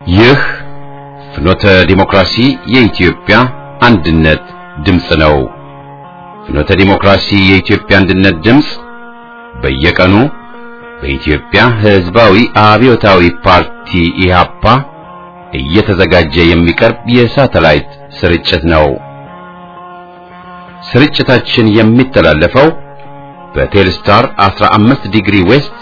ይህ ፍኖተ ዲሞክራሲ የኢትዮጵያ አንድነት ድምፅ ነው። ፍኖተ ዲሞክራሲ የኢትዮጵያ አንድነት ድምፅ በየቀኑ በኢትዮጵያ ሕዝባዊ አብዮታዊ ፓርቲ ኢህአፓ እየተዘጋጀ የሚቀርብ የሳተላይት ስርጭት ነው። ስርጭታችን የሚተላለፈው በቴልስታር 15 ዲግሪ ዌስት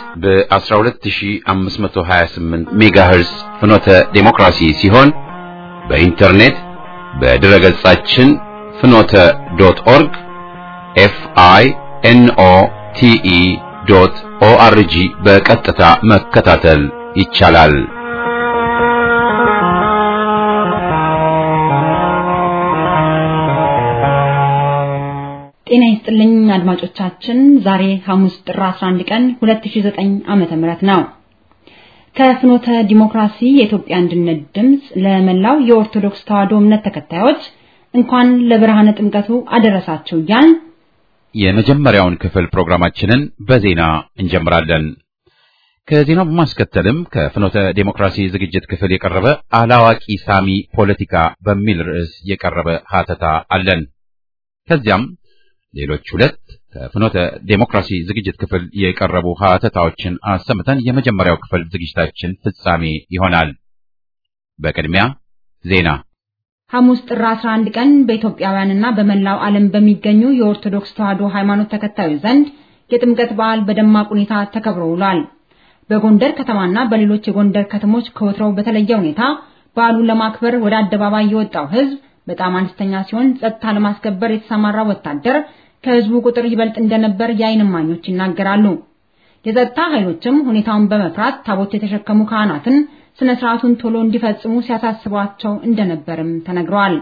በ12528 ሜጋሄርስ ፍኖተ ዴሞክራሲ ሲሆን በኢንተርኔት በድረ ገጻችን ፍኖተ ዶት ኦርግ ኤፍ አይ ኤን ኦ ቲ ኢ ዶት ኦ አር ጂ በቀጥታ መከታተል ይቻላል። ጤና ይስጥልኝ አድማጮቻችን። ዛሬ ሐሙስ ጥር 11 ቀን 2009 ዓመተ ምህረት ነው። ከፍኖተ ዲሞክራሲ የኢትዮጵያ አንድነት ድምፅ ለመላው የኦርቶዶክስ ተዋሕዶ እምነት ተከታዮች እንኳን ለብርሃነ ጥምቀቱ አደረሳችሁ እያልን የመጀመሪያውን ክፍል ፕሮግራማችንን በዜና እንጀምራለን። ከዜናው በማስከተልም ከፍኖተ ዴሞክራሲ ዝግጅት ክፍል የቀረበ አላዋቂ ሳሚ ፖለቲካ በሚል ርዕስ የቀረበ ሀተታ አለን። ከዚያም ሌሎች ሁለት ከፍኖተ ዴሞክራሲ ዝግጅት ክፍል የቀረቡ ሀተታዎችን አሰምተን የመጀመሪያው ክፍል ዝግጅታችን ፍጻሜ ይሆናል። በቅድሚያ ዜና። ሐሙስ ጥር 11 ቀን በኢትዮጵያውያንና በመላው ዓለም በሚገኙ የኦርቶዶክስ ተዋሕዶ ሃይማኖት ተከታዮች ዘንድ የጥምቀት በዓል በደማቅ ሁኔታ ተከብሮ ውሏል። በጎንደር ከተማና በሌሎች የጎንደር ከተሞች ከወትሮው በተለየ ሁኔታ በዓሉን ለማክበር ወደ አደባባይ የወጣው ሕዝብ በጣም አነስተኛ ሲሆን ጸጥታ ለማስከበር የተሰማራ ወታደር ከህዝቡ ቁጥር ይበልጥ እንደነበር የዓይን እማኞች ይናገራሉ። የጸጥታ ኃይሎችም ሁኔታውን በመፍራት ታቦት የተሸከሙ ካህናትን ስነ ስርዓቱን ቶሎ እንዲፈጽሙ ሲያሳስቧቸው እንደነበርም ተነግሯል።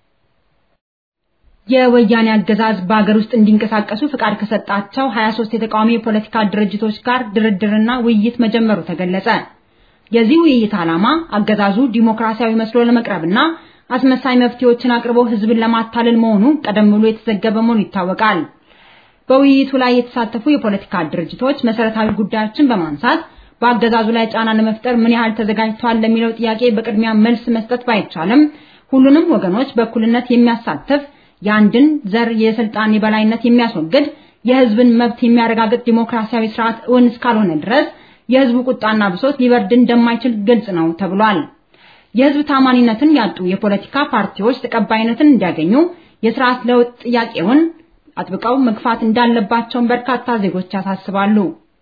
የወያኔ አገዛዝ በአገር ውስጥ እንዲንቀሳቀሱ ፍቃድ ከሰጣቸው 23 የተቃዋሚ የፖለቲካ ድርጅቶች ጋር ድርድርና ውይይት መጀመሩ ተገለጸ። የዚህ ውይይት ዓላማ አገዛዙ ዲሞክራሲያዊ መስሎ ለመቅረብና አስመሳይ መፍትሄዎችን አቅርቦ ህዝብን ለማታለል መሆኑ ቀደም ብሎ የተዘገበ መሆኑ ይታወቃል። በውይይቱ ላይ የተሳተፉ የፖለቲካ ድርጅቶች መሰረታዊ ጉዳዮችን በማንሳት በአገዛዙ ላይ ጫና ለመፍጠር ምን ያህል ተዘጋጅተዋል ለሚለው ጥያቄ በቅድሚያ መልስ መስጠት ባይቻልም ሁሉንም ወገኖች በእኩልነት የሚያሳትፍ የአንድን ዘር የስልጣን የበላይነት የሚያስወግድ የህዝብን መብት የሚያረጋግጥ ዲሞክራሲያዊ ስርዓት እውን እስካልሆነ ድረስ የህዝቡ ቁጣና ብሶት ሊበርድ እንደማይችል ግልጽ ነው ተብሏል። የህዝብ ታማኒነትን ያጡ የፖለቲካ ፓርቲዎች ተቀባይነትን እንዲያገኙ የስርዓት ለውጥ ጥያቄውን አጥብቀው መግፋት እንዳለባቸው በርካታ ዜጎች ያሳስባሉ።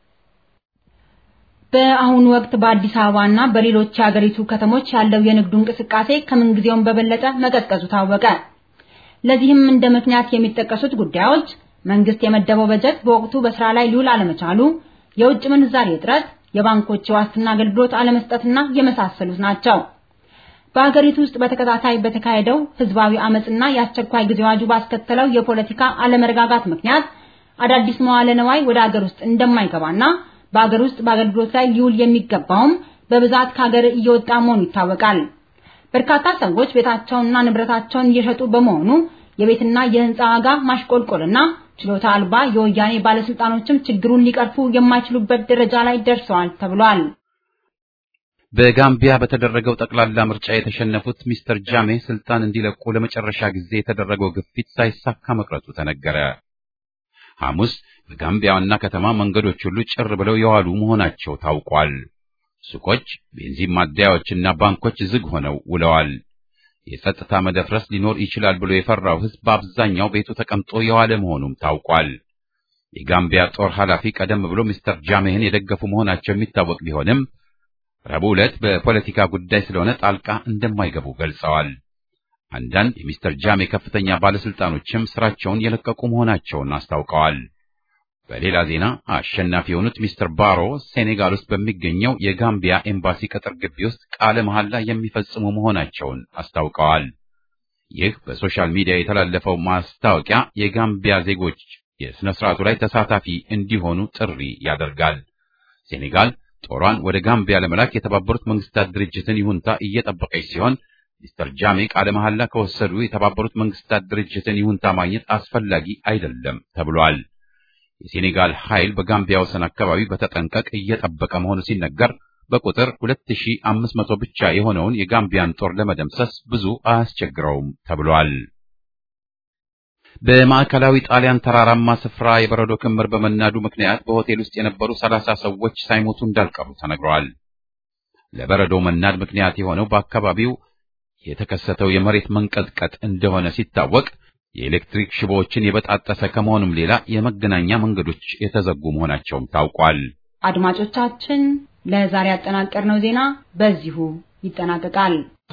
በአሁኑ ወቅት በአዲስ አበባና በሌሎች የሀገሪቱ ከተሞች ያለው የንግዱ እንቅስቃሴ ከምንጊዜውም በበለጠ መቀዝቀዙ ታወቀ። ለዚህም እንደ ምክንያት የሚጠቀሱት ጉዳዮች መንግስት የመደበው በጀት በወቅቱ በስራ ላይ ሊውል አለመቻሉ፣ የውጭ ምንዛሬ እጥረት፣ የባንኮች የዋስትና አገልግሎት አለመስጠትና የመሳሰሉት ናቸው። በሀገሪቱ ውስጥ በተከታታይ በተካሄደው ህዝባዊ አመጽና የአስቸኳይ ጊዜ አዋጁ ባስከተለው የፖለቲካ አለመረጋጋት ምክንያት አዳዲስ መዋለ ነዋይ ወደ ሀገር ውስጥ እንደማይገባና በሀገር ውስጥ በአገልግሎት ላይ ሊውል የሚገባውም በብዛት ከሀገር እየወጣ መሆኑ ይታወቃል። በርካታ ሰዎች ቤታቸውንና ንብረታቸውን እየሸጡ በመሆኑ የቤትና የህንፃ ዋጋ ማሽቆልቆልና ችሎታ አልባ የወያኔ ባለስልጣኖችም ችግሩን ሊቀርፉ የማይችሉበት ደረጃ ላይ ደርሰዋል ተብሏል። በጋምቢያ በተደረገው ጠቅላላ ምርጫ የተሸነፉት ሚስተር ጃሜ ስልጣን እንዲለቁ ለመጨረሻ ጊዜ የተደረገው ግፊት ሳይሳካ መቅረቱ ተነገረ። ሐሙስ በጋምቢያ ዋና ከተማ መንገዶች ሁሉ ጭር ብለው የዋሉ መሆናቸው ታውቋል። ሱቆች፣ ቤንዚን ማደያዎችና ባንኮች ዝግ ሆነው ውለዋል። የጸጥታ መደፍረስ ሊኖር ይችላል ብሎ የፈራው ሕዝብ በአብዛኛው ቤቱ ተቀምጦ የዋለ መሆኑም ታውቋል። የጋምቢያ ጦር ኃላፊ ቀደም ብሎ ሚስተር ጃሜህን የደገፉ መሆናቸው የሚታወቅ ቢሆንም ረቡዕ ዕለት በፖለቲካ ጉዳይ ስለሆነ ጣልቃ እንደማይገቡ ገልጸዋል። አንዳንድ የሚስተር ጃሜ ከፍተኛ ባለስልጣኖችም ስራቸውን የለቀቁ መሆናቸውን አስታውቀዋል። በሌላ ዜና አሸናፊ የሆኑት ሚስተር ባሮ ሴኔጋል ውስጥ በሚገኘው የጋምቢያ ኤምባሲ ቅጥር ግቢ ውስጥ ቃለ መሐላ የሚፈጽሙ መሆናቸውን አስታውቀዋል። ይህ በሶሻል ሚዲያ የተላለፈው ማስታወቂያ የጋምቢያ ዜጎች የሥነ ሥርዓቱ ላይ ተሳታፊ እንዲሆኑ ጥሪ ያደርጋል። ሴኔጋል ጦሯን ወደ ጋምቢያ ለመላክ የተባበሩት መንግስታት ድርጅትን ይሁንታ እየጠበቀች ሲሆን ሚስተር ጃሜ ቃለ መሐላ ከወሰዱ የተባበሩት መንግስታት ድርጅትን ይሁንታ ማግኘት አስፈላጊ አይደለም ተብሏል። የሴኔጋል ኃይል በጋምቢያ ወሰን አካባቢ በተጠንቀቅ እየጠበቀ መሆኑ ሲነገር በቁጥር 2500 ብቻ የሆነውን የጋምቢያን ጦር ለመደምሰስ ብዙ አያስቸግረውም ተብሏል። በማዕከላዊ ጣሊያን ተራራማ ስፍራ የበረዶ ክምር በመናዱ ምክንያት በሆቴል ውስጥ የነበሩ ሰላሳ ሰዎች ሳይሞቱ እንዳልቀሩ ተነግረዋል። ለበረዶ መናድ ምክንያት የሆነው በአካባቢው የተከሰተው የመሬት መንቀጥቀጥ እንደሆነ ሲታወቅ የኤሌክትሪክ ሽቦዎችን የበጣጠሰ ከመሆኑም ሌላ የመገናኛ መንገዶች የተዘጉ መሆናቸውም ታውቋል። አድማጮቻችን፣ ለዛሬ ያጠናቀርነው ዜና በዚሁ ይጠናቀቃል።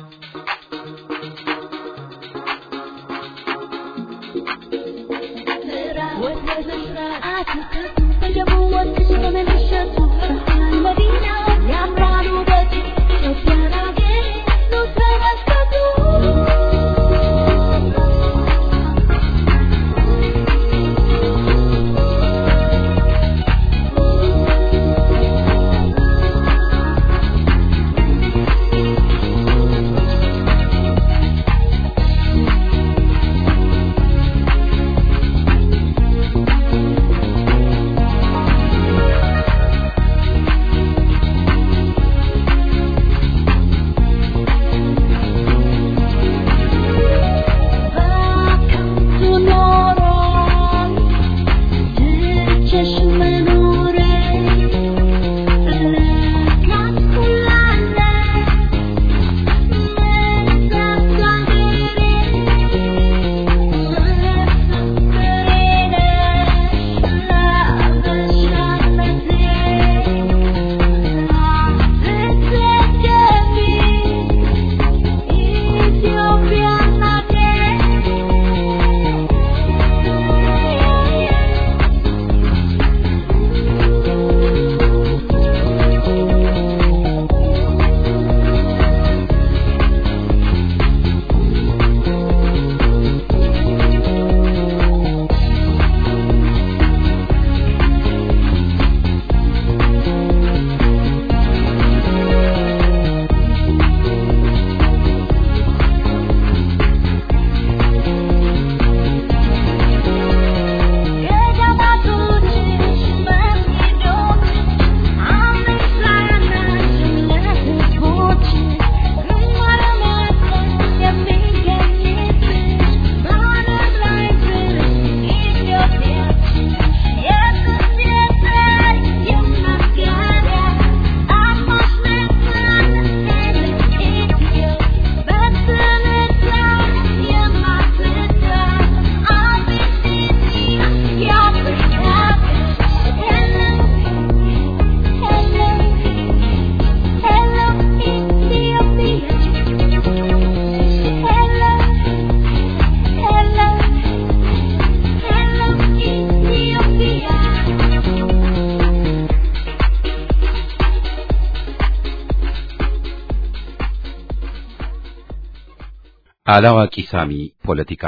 አላዋቂ ሳሚ ፖለቲካ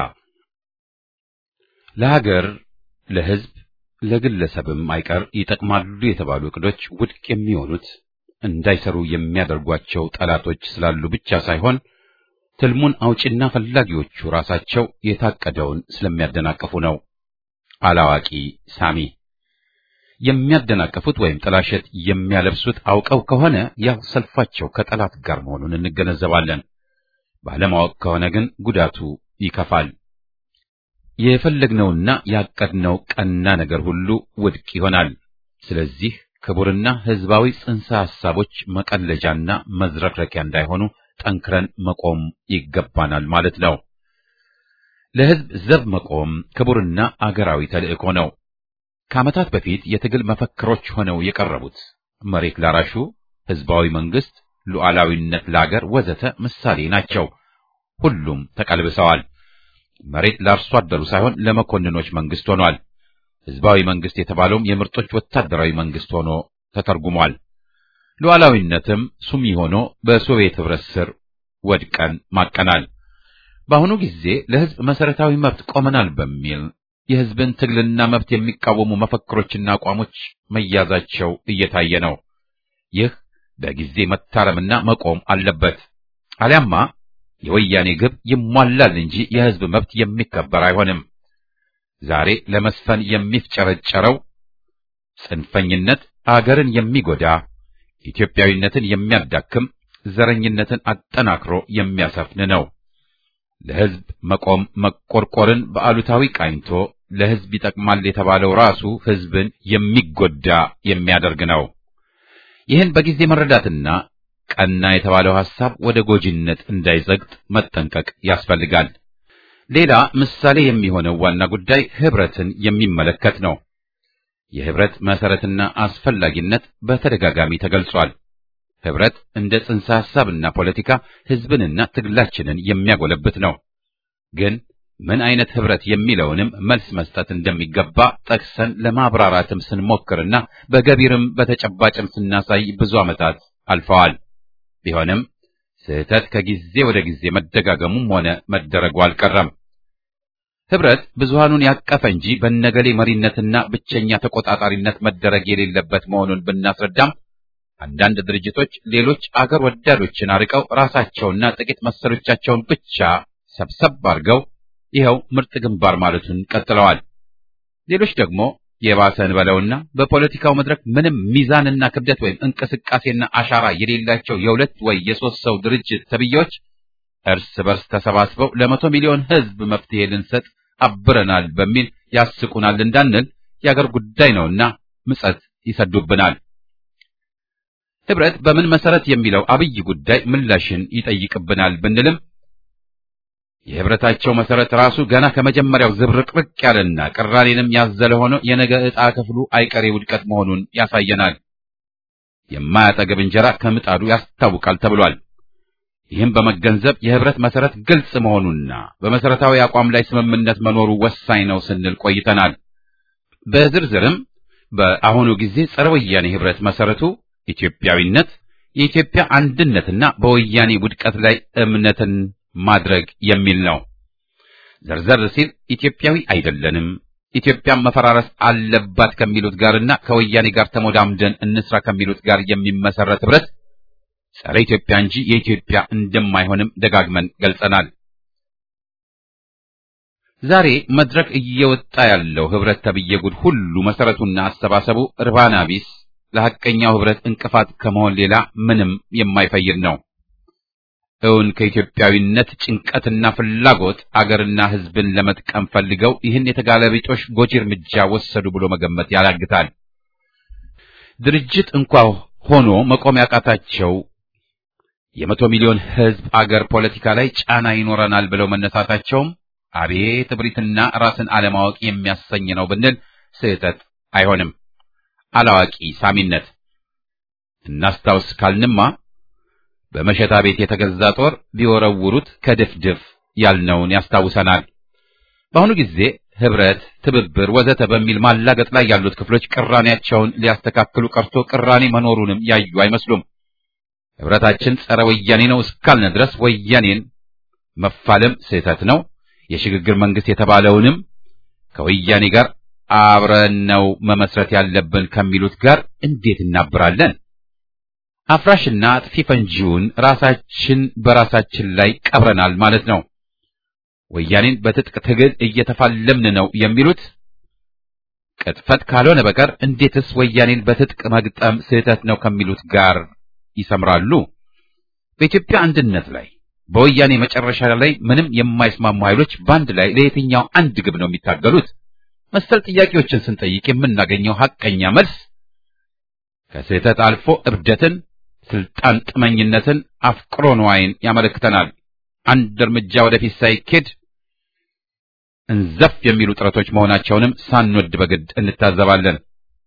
ለሀገር፣ ለሕዝብ፣ ለግለሰብም አይቀር ይጠቅማሉ የተባሉ ዕቅዶች ውድቅ የሚሆኑት እንዳይሰሩ የሚያደርጓቸው ጠላቶች ስላሉ ብቻ ሳይሆን ትልሙን አውጪና ፈላጊዎቹ ራሳቸው የታቀደውን ስለሚያደናቅፉ ነው። አላዋቂ ሳሚ የሚያደናቅፉት ወይም ጥላሸት የሚያለብሱት አውቀው ከሆነ ያው ሰልፋቸው ከጠላት ጋር መሆኑን እንገነዘባለን። ባለማወቅ ከሆነ ግን ጉዳቱ ይከፋል። የፈለግነውና ያቀድነው ቀና ነገር ሁሉ ውድቅ ይሆናል። ስለዚህ ክቡርና ሕዝባዊ ጽንሰ ሐሳቦች መቀለጃና መዝረክረኪያ እንዳይሆኑ ጠንክረን መቆም ይገባናል ማለት ነው። ለሕዝብ ዘብ መቆም ክቡርና አገራዊ ተልእኮ ነው። ከዓመታት በፊት የትግል መፈክሮች ሆነው የቀረቡት መሬት ላራሹ፣ ሕዝባዊ መንግስት፣ ሉዓላዊነት ለአገር ወዘተ ምሳሌ ናቸው። ሁሉም ተቀልብሰዋል። መሬት ለአርሶ አደሩ ሳይሆን ለመኮንኖች መንግስት ሆኗል። ሕዝባዊ መንግስት የተባለውም የምርጦች ወታደራዊ መንግስት ሆኖ ተተርጉሟል። ሉዓላዊነትም ሱሚ ሆኖ በሶቪየት ኅብረት ስር ወድቀን ማቀናል። በአሁኑ ጊዜ ለሕዝብ መሰረታዊ መብት ቆመናል በሚል የሕዝብን ትግልና መብት የሚቃወሙ መፈክሮችና አቋሞች መያዛቸው እየታየ ነው። ይህ በጊዜ መታረምና መቆም አለበት። አሊያማ የወያኔ ግብ ይሟላል እንጂ የሕዝብ መብት የሚከበር አይሆንም። ዛሬ ለመስፈን የሚፍጨረጨረው ጽንፈኝነት አገርን የሚጎዳ ኢትዮጵያዊነትን የሚያዳክም ዘረኝነትን አጠናክሮ የሚያሰፍን ነው። ለሕዝብ መቆም መቆርቆርን በአሉታዊ ቃኝቶ ለሕዝብ ይጠቅማል የተባለው ራሱ ሕዝብን የሚጎዳ የሚያደርግ ነው። ይህን በጊዜ መረዳትና ቀና የተባለው ሐሳብ ወደ ጎጂነት እንዳይዘግጥ መጠንቀቅ ያስፈልጋል። ሌላ ምሳሌ የሚሆነው ዋና ጉዳይ ኅብረትን የሚመለከት ነው። የኅብረት መሠረትና አስፈላጊነት በተደጋጋሚ ተገልጿል። ኅብረት እንደ ጽንሰ ሐሳብና ፖለቲካ ሕዝብንና ትግላችንን የሚያጎለብት ነው። ግን ምን አይነት ኅብረት የሚለውንም መልስ መስጠት እንደሚገባ ጠቅሰን ለማብራራትም ስንሞክርና በገቢርም በተጨባጭም ስናሳይ ብዙ ዓመታት አልፈዋል። ቢሆንም ስህተት ከጊዜ ወደ ጊዜ መደጋገሙም ሆነ መደረጉ አልቀረም። ኅብረት ብዙሃኑን ያቀፈ እንጂ በነገሌ መሪነትና ብቸኛ ተቆጣጣሪነት መደረግ የሌለበት መሆኑን ብናስረዳም አንዳንድ ድርጅቶች ሌሎች አገር ወዳዶችን አርቀው ራሳቸውና ጥቂት መሰሎቻቸውን ብቻ ሰብሰብ አድርገው ይኸው ምርጥ ግንባር ማለቱን ቀጥለዋል። ሌሎች ደግሞ የባሰን በለውና በፖለቲካው መድረክ ምንም ሚዛንና ክብደት ወይም እንቅስቃሴና አሻራ የሌላቸው የሁለት ወይ የሶስት ሰው ድርጅት ተብዬዎች እርስ በርስ ተሰባስበው ለመቶ ሚሊዮን ሕዝብ መፍትሄ ልንሰጥ አብረናል በሚል ያስቁናል እንዳንል የአገር ጉዳይ ነውና ምጸት ይሰዱብናል። ኅብረት በምን መሰረት የሚለው አብይ ጉዳይ ምላሽን ይጠይቅብናል ብንልም የኅብረታቸው መሰረት ራሱ ገና ከመጀመሪያው ዝብርቅርቅ ያለና ቅራኔንም ያዘለ ሆኖ የነገ ዕጣ ክፍሉ አይቀሬ ውድቀት መሆኑን ያሳየናል። የማያጠግብ እንጀራ ከምጣዱ ያስታውቃል ተብሏል። ይህም በመገንዘብ የኅብረት መሰረት ግልጽ መሆኑና በመሰረታዊ አቋም ላይ ስምምነት መኖሩ ወሳኝ ነው ስንል ቆይተናል። በዝርዝርም በአሁኑ ጊዜ ጸረ ወያኔ ኅብረት መሰረቱ ኢትዮጵያዊነት፣ የኢትዮጵያ አንድነትና በወያኔ ውድቀት ላይ እምነትን ማድረግ የሚል ነው። ዘርዘር ሲል ኢትዮጵያዊ አይደለንም፣ ኢትዮጵያን መፈራረስ አለባት ከሚሉት ጋርና ከወያኔ ጋር ተሞዳምደን እንስራ ከሚሉት ጋር የሚመሰረት ኅብረት ጸረ ኢትዮጵያ እንጂ የኢትዮጵያ እንደማይሆንም ደጋግመን ገልጸናል። ዛሬ መድረክ እየወጣ ያለው ኅብረት ተብዬ ጉድ ሁሉ መሰረቱና አሰባሰቡ እርባና ቢስ ለሐቀኛው ኅብረት እንቅፋት ከመሆን ሌላ ምንም የማይፈይድ ነው። እውን ከኢትዮጵያዊነት ጭንቀትና ፍላጎት አገርና ሕዝብን ለመጥቀም ፈልገው ይህን የተጋለቢጦሽ ጎጂ እርምጃ ወሰዱ ብሎ መገመት ያዳግታል። ድርጅት እንኳ ሆኖ መቆም ያቃታቸው የመቶ ሚሊዮን ሕዝብ አገር ፖለቲካ ላይ ጫና ይኖረናል ብለው መነሳታቸውም አቤት እብሪትና ራስን አለማወቅ የሚያሰኝ ነው ብንል ስህተት አይሆንም። አላዋቂ ሳሚነት እናስታውስ ካልንማ በመሸታ ቤት የተገዛ ጦር ቢወረውሩት ከድፍድፍ ያልነውን ያስታውሰናል። በአሁኑ ጊዜ ኅብረት፣ ትብብር ወዘተ በሚል ማላገጥ ላይ ያሉት ክፍሎች ቅራኔያቸውን ሊያስተካክሉ ቀርቶ ቅራኔ መኖሩንም ያዩ አይመስሉም። ኅብረታችን ጸረ ወያኔ ነው እስካልን ድረስ ወያኔን መፋለም ስህተት ነው። የሽግግር መንግስት የተባለውንም ከወያኔ ጋር አብረን ነው መመስረት ያለብን ከሚሉት ጋር እንዴት እናብራለን? አፍራሽና አጥፊ ፈንጂውን ራሳችን በራሳችን ላይ ቀብረናል ማለት ነው። ወያኔን በትጥቅ ትግል እየተፋለምን ነው የሚሉት ቅጥፈት ካልሆነ በቀር እንዴትስ ወያኔን በትጥቅ መግጠም ስህተት ነው ከሚሉት ጋር ይሰምራሉ? በኢትዮጵያ አንድነት ላይ በወያኔ መጨረሻ ላይ ምንም የማይስማሙ ኃይሎች በአንድ ላይ ለየትኛው አንድ ግብ ነው የሚታገሉት? መሰል ጥያቄዎችን ስንጠይቅ የምናገኘው ሐቀኛ መልስ ከስህተት አልፎ እብደትን፣ ስልጣን ጥመኝነትን፣ አፍቅሮ ንዋይን ያመለክተናል። አንድ እርምጃ ወደፊት ሳይኬድ እንዘፍ የሚሉ ጥረቶች መሆናቸውንም ሳንወድ በግድ እንታዘባለን።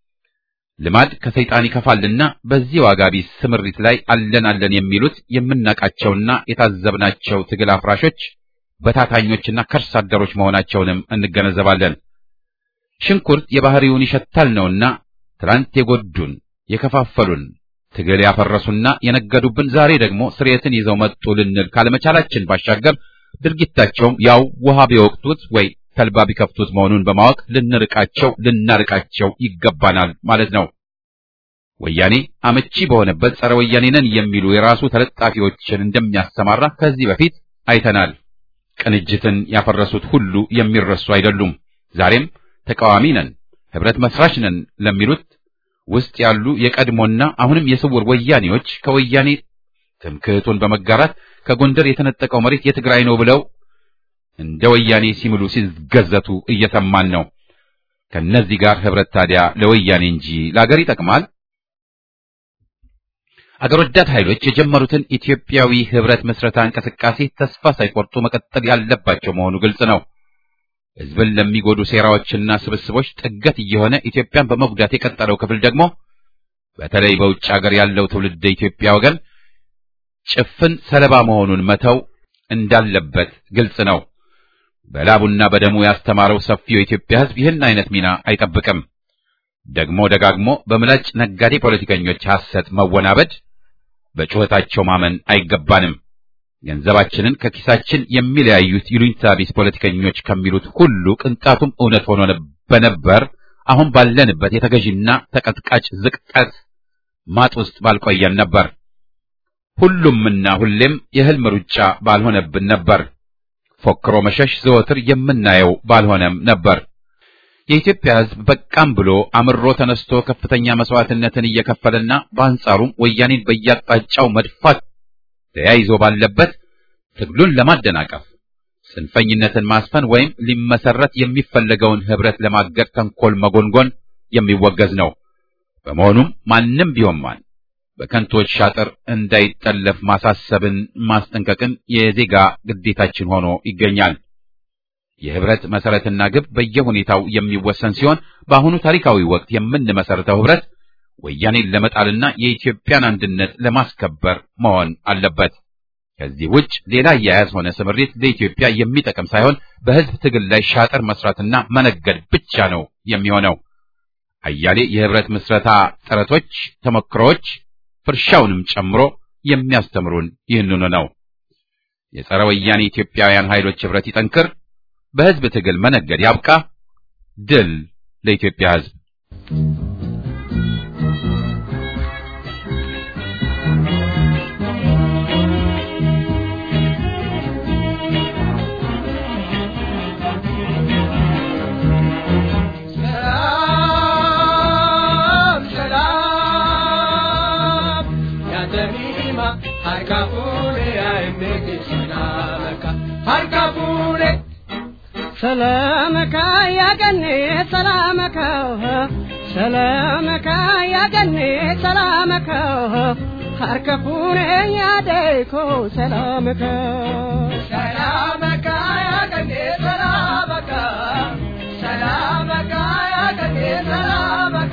ልማድ ከሰይጣን ይከፋልና በዚህ ዋጋ ቢስ ስምሪት ላይ አለን አለን የሚሉት የምናቃቸውና የታዘብናቸው ትግል አፍራሾች በታታኞችና ከርስ አደሮች መሆናቸውንም እንገነዘባለን። ሽንኩርት የባህሪውን ይሸታል ነውና ትላንት የጎዱን የከፋፈሉን ትግል ያፈረሱና የነገዱብን ዛሬ ደግሞ ስርየትን ይዘው መጡ ልንል ካለመቻላችን ባሻገር ድርጊታቸውም ያው ውሃ ቢወቅቱት ወይ ተልባ ቢከፍቱት መሆኑን በማወቅ ልንርቃቸው ልናርቃቸው ይገባናል ማለት ነው። ወያኔ አመቺ በሆነበት ጸረ ወያኔ ነን የሚሉ የራሱ ተለጣፊዎችን እንደሚያሰማራ ከዚህ በፊት አይተናል። ቅንጅትን ያፈረሱት ሁሉ የሚረሱ አይደሉም። ዛሬም ተቃዋሚ ነን፣ ህብረት መስራች ነን ለሚሉት ውስጥ ያሉ የቀድሞና አሁንም የስውር ወያኔዎች ከወያኔ ትምክህቱን በመጋራት ከጎንደር የተነጠቀው መሬት የትግራይ ነው ብለው እንደ ወያኔ ሲምሉ ሲገዘቱ እየሰማን ነው። ከነዚህ ጋር ህብረት ታዲያ ለወያኔ እንጂ ለአገር ይጠቅማል? አገር ወዳድ ኃይሎች የጀመሩትን ኢትዮጵያዊ ህብረት መስረታ እንቅስቃሴ ተስፋ ሳይቆርጡ መቀጠል ያለባቸው መሆኑ ግልጽ ነው። ህዝብን ለሚጎዱ ሴራዎችና ስብስቦች ጥገት እየሆነ ኢትዮጵያን በመጉዳት የቀጠለው ክፍል ደግሞ በተለይ በውጭ ሀገር ያለው ትውልድ ኢትዮጵያ ወገን ጭፍን ሰለባ መሆኑን መተው እንዳለበት ግልጽ ነው። በላቡና በደሙ ያስተማረው ሰፊው የኢትዮጵያ ህዝብ ይህን አይነት ሚና አይጠብቅም። ደግሞ ደጋግሞ በምላጭ ነጋዴ ፖለቲከኞች ሐሰት መወናበድ፣ በጩኸታቸው ማመን አይገባንም። ገንዘባችንን ከኪሳችን የሚለያዩት ይሉኝታ ቢስ ፖለቲከኞች ከሚሉት ሁሉ ቅንጣቱም እውነት ሆኖ በነበር አሁን ባለንበት የተገዢና ተቀጥቃጭ ዝቅጠት ማጥ ውስጥ ባልቆየን ነበር። ሁሉምና ሁሌም የህልም ሩጫ ባልሆነብን ነበር። ፎክሮ መሸሽ ዘወትር የምናየው ባልሆነም ነበር። የኢትዮጵያ ህዝብ በቃም ብሎ አምሮ ተነስቶ ከፍተኛ መስዋዕትነትን እየከፈለና በአንጻሩም ወያኔን በያጣጫው መድፋት ተያይዞ ባለበት ትግሉን ለማደናቀፍ ጽንፈኝነትን ማስፈን ወይም ሊመሰረት የሚፈለገውን ህብረት ለማገድ ተንኮል መጎንጎን የሚወገዝ ነው። በመሆኑም ማንም ቢሆን ማን በከንቶች ሻጥር እንዳይጠለፍ ማሳሰብን፣ ማስጠንቀቅን የዜጋ ግዴታችን ሆኖ ይገኛል። የህብረት መሰረትና ግብ በየሁኔታው የሚወሰን ሲሆን በአሁኑ ታሪካዊ ወቅት የምንመሰረተው ህብረት ወያኔን ለመጣልና የኢትዮጵያን አንድነት ለማስከበር መሆን አለበት። ከዚህ ውጭ ሌላ አያያዝ ሆነ ስምሪት ለኢትዮጵያ የሚጠቅም ሳይሆን በህዝብ ትግል ላይ ሻጥር መስራትና መነገድ ብቻ ነው የሚሆነው። አያሌ የህብረት ምስረታ ጥረቶች፣ ተሞክሮዎች ፍርሻውንም ጨምሮ የሚያስተምሩን ይህንኑ ነው። የጸረ ወያኔ ኢትዮጵያውያን ኃይሎች ህብረት ይጠንክር፣ በህዝብ ትግል መነገድ ያብቃ። ድል ለኢትዮጵያ ህዝብ። ሰላመካ ያገኔ ሰላመካ ሰላመካ ያገኔ ሰላመካ ሀርከፉኔ ያደይኮ ሰላመካ ሰላመካ ያገኔ ሰላመካ ሰላመካ ያገኔ ሰላመካ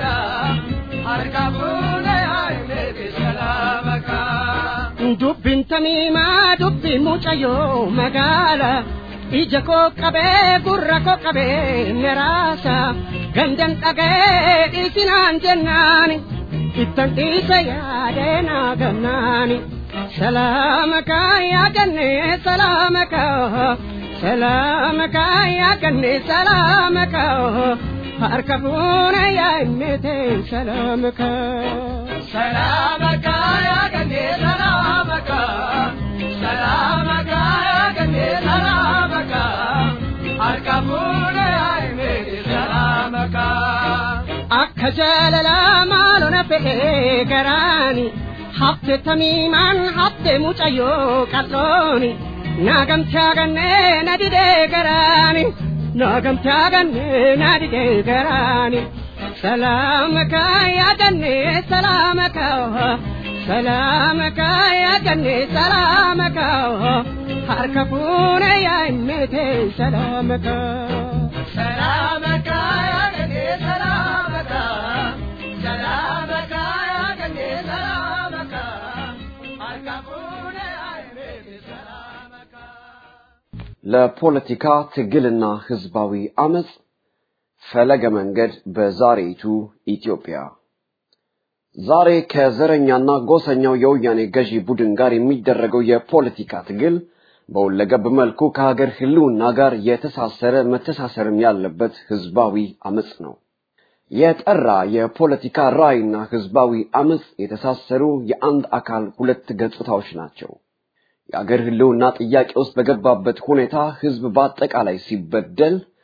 ሀርከፉኔ ያይሜት ሰላመካ ዱብቢን ተሚማ ዱብቢ ሙጨዮ መጋላ ija koo qabee gurra koo qabee meraasa gandan dhagee dhiisinaan jennaani ittan dhiisa yaadee naa gannaani salaamaka yaaganne salaamaka salaamaka yaaganne salaamaka harka fuuna yaa himmete salaamaka salaamaka yaaganne salaamaka salaamaka yaaganne salaamaka harka fuuna yaa himmete salaamaka akka jaalalaa maalona fe'ee garaani hafte tamiimaan hafte mucayyoo qarrooni naagamtaa gannee na didee garaani naagamtaa gannee na didee garaani salaamaka yaadannee salaamaka salaamaka yaadannee salaamaka harka fuune yaa himmete salaamaka salaamaka yaadannee salaamaka salaamaka yaadannee salaamaka harka fuune yaa himmete salaamaka ለፖለቲካ ትግልና ህዝባዊ አመጽ ፈለገ መንገድ በዛሬይቱ ኢትዮጵያ ዛሬ ከዘረኛና ጎሰኛው የወያኔ ገዢ ቡድን ጋር የሚደረገው የፖለቲካ ትግል በሁለገብ መልኩ ከሀገር ህልውና ጋር የተሳሰረ መተሳሰርም ያለበት ህዝባዊ አመጽ ነው። የጠራ የፖለቲካ ራዕይና ህዝባዊ አመጽ የተሳሰሩ የአንድ አካል ሁለት ገጽታዎች ናቸው። የአገር ህልውና ጥያቄ ውስጥ በገባበት ሁኔታ ህዝብ በአጠቃላይ ሲበደል፣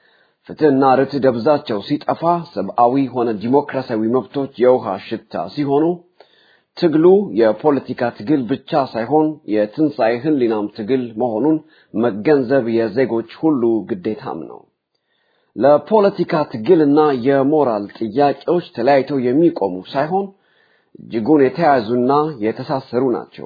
ፍትህና ርትዕ ደብዛቸው ሲጠፋ ሰብአዊ ሆነ ዲሞክራሲያዊ መብቶች የውሃ ሽታ ሲሆኑ ትግሉ የፖለቲካ ትግል ብቻ ሳይሆን የትንሣኤ ህሊናም ትግል መሆኑን መገንዘብ የዜጎች ሁሉ ግዴታም ነው። ለፖለቲካ ትግልና የሞራል ጥያቄዎች ተለያይተው የሚቆሙ ሳይሆን እጅጉን የተያያዙና የተሳሰሩ ናቸው።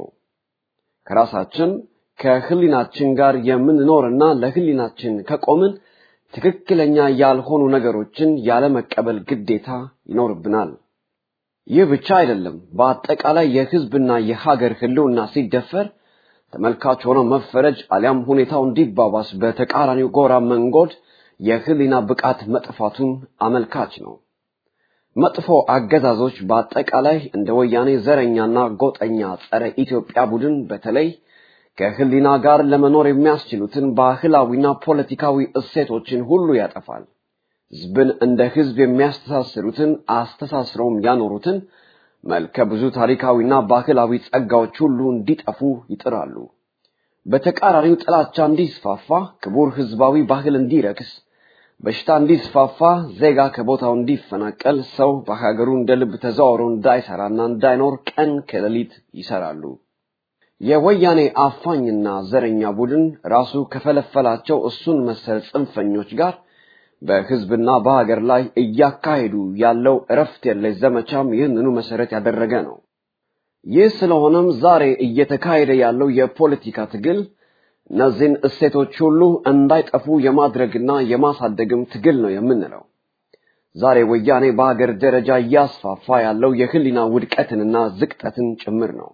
ከራሳችን ከህሊናችን ጋር የምንኖርና ለህሊናችን ከቆምን ትክክለኛ ያልሆኑ ነገሮችን ያለመቀበል ግዴታ ይኖርብናል። ይህ ብቻ አይደለም። በአጠቃላይ የህዝብና የሀገር ህልውና ሲደፈር ተመልካች ሆኖ መፈረጅ አሊያም ሁኔታው እንዲባባስ በተቃራኒው ጎራ መንጎድ የህሊና ብቃት መጥፋቱን አመልካች ነው። መጥፎ አገዛዞች በአጠቃላይ እንደ ወያኔ ዘረኛና ጎጠኛ ጸረ ኢትዮጵያ ቡድን በተለይ ከህሊና ጋር ለመኖር የሚያስችሉትን ባህላዊና ፖለቲካዊ እሴቶችን ሁሉ ያጠፋል። ህዝብን እንደ ህዝብ የሚያስተሳስሩትን አስተሳስረውም ያኖሩትን መልከ ብዙ ታሪካዊና ባህላዊ ጸጋዎች ሁሉ እንዲጠፉ ይጥራሉ። በተቃራኒው ጥላቻ እንዲስፋፋ፣ ክቡር ህዝባዊ ባህል እንዲረክስ፣ በሽታ እንዲስፋፋ፣ ዜጋ ከቦታው እንዲፈናቀል፣ ሰው በሀገሩ እንደ ልብ ተዘዋውሮ እንዳይሰራና እንዳይኖር ቀን ከሌሊት ይሰራሉ። የወያኔ አፋኝና ዘረኛ ቡድን ራሱ ከፈለፈላቸው እሱን መሰል ጽንፈኞች ጋር በህዝብና በሀገር ላይ እያካሄዱ ያለው እረፍት የለሽ ዘመቻም ይህንኑ መሰረት ያደረገ ነው። ይህ ስለሆነም ዛሬ እየተካሄደ ያለው የፖለቲካ ትግል እነዚህን እሴቶች ሁሉ እንዳይጠፉ የማድረግና የማሳደግም ትግል ነው የምንለው። ዛሬ ወያኔ በሀገር ደረጃ እያስፋፋ ያለው የህሊና ውድቀትንና ዝቅጠትን ጭምር ነው።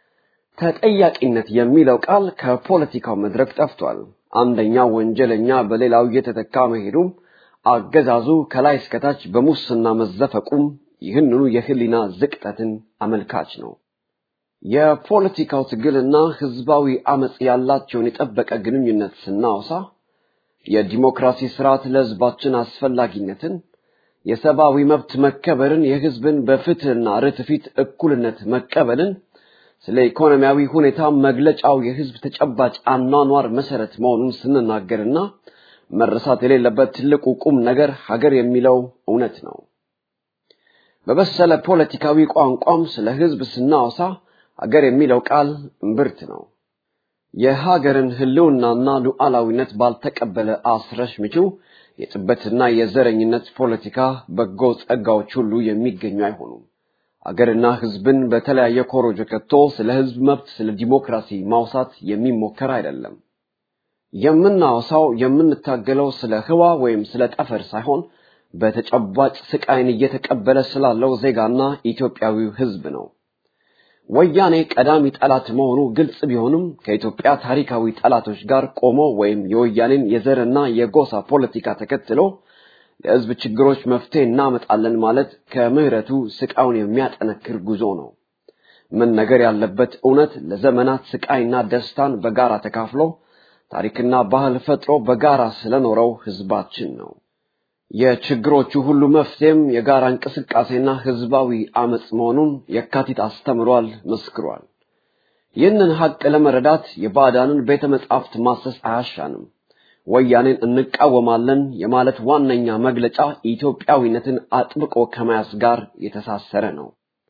ተጠያቂነት የሚለው ቃል ከፖለቲካው መድረክ ጠፍቷል። አንደኛው ወንጀለኛ በሌላው እየተተካ መሄዱም አገዛዙ ከላይ እስከታች በሙስና መዘፈቁም ይህንኑ የህሊና ዝቅጠትን አመልካች ነው። የፖለቲካው ትግልና ህዝባዊ አመጽ ያላቸውን የጠበቀ ግንኙነት ስናወሳ የዲሞክራሲ ስርዓት ለህዝባችን አስፈላጊነትን፣ የሰብአዊ መብት መከበርን፣ የህዝብን በፍትህና ርትዕ ፊት እኩልነት መቀበልን፣ ስለ ኢኮኖሚያዊ ሁኔታ መግለጫው የህዝብ ተጨባጭ አኗኗር መሰረት መሆኑን ስንናገርና መረሳት የሌለበት ትልቁ ቁም ነገር ሀገር የሚለው እውነት ነው። በበሰለ ፖለቲካዊ ቋንቋም ስለ ህዝብ ስናወሳ ሀገር የሚለው ቃል እምብርት ነው። የሀገርን ህልውናና ሉዓላዊነት ባልተቀበለ አስረሽ ምችው የጥበትና የዘረኝነት ፖለቲካ በጎ ጸጋዎች ሁሉ የሚገኙ አይሆኑም። አገርና ህዝብን በተለያየ ኮሮጆ ከቶ ስለ ህዝብ መብት፣ ስለ ዲሞክራሲ ማውሳት የሚሞከር አይደለም። የምናወሳው የምንታገለው ስለ ህዋ ወይም ስለ ጠፈር ሳይሆን በተጨባጭ ስቃይን እየተቀበለ ስላለው ዜጋና ኢትዮጵያዊው ህዝብ ነው። ወያኔ ቀዳሚ ጠላት መሆኑ ግልጽ ቢሆንም ከኢትዮጵያ ታሪካዊ ጠላቶች ጋር ቆሞ ወይም የወያኔን የዘርና የጎሳ ፖለቲካ ተከትሎ ለህዝብ ችግሮች መፍትሄ እናመጣለን ማለት ከምህረቱ ስቃዩን የሚያጠነክር ጉዞ ነው። ምን ነገር ያለበት እውነት ለዘመናት ስቃይና ደስታን በጋራ ተካፍሎ ታሪክና ባህል ፈጥሮ በጋራ ስለኖረው ህዝባችን ነው። የችግሮቹ ሁሉ መፍትሄም የጋራ እንቅስቃሴና ህዝባዊ አመጽ መሆኑን የካቲት አስተምሯል፣ መስክሯል። ይህንን ሀቅ ለመረዳት የባዕዳንን ቤተ መጻሕፍት ማሰስ አያሻንም። ወያኔን እንቃወማለን የማለት ዋነኛ መግለጫ ኢትዮጵያዊነትን አጥብቆ ከመያዝ ጋር የተሳሰረ ነው።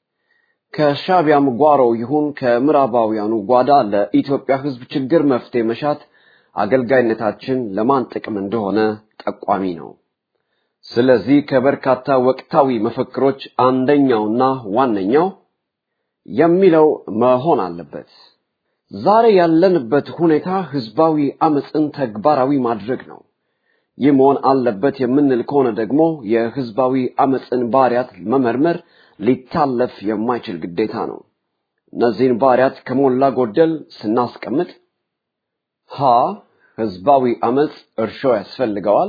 ከሻቢያም ጓሮ ይሁን ከምዕራባውያኑ ጓዳ ለኢትዮጵያ ህዝብ ችግር መፍትሄ መሻት አገልጋይነታችን ለማን ጥቅም እንደሆነ ጠቋሚ ነው። ስለዚህ ከበርካታ ወቅታዊ መፈክሮች አንደኛውና ዋነኛው የሚለው መሆን አለበት። ዛሬ ያለንበት ሁኔታ ህዝባዊ አመፅን ተግባራዊ ማድረግ ነው። ይህ መሆን አለበት የምንል ከሆነ ደግሞ የህዝባዊ አመፅን ባህሪያት መመርመር ሊታለፍ የማይችል ግዴታ ነው። እነዚህን ባህሪያት ከሞላ ጎደል ስናስቀምጥ ሀ ህዝባዊ አመፅ እርሾ ያስፈልገዋል።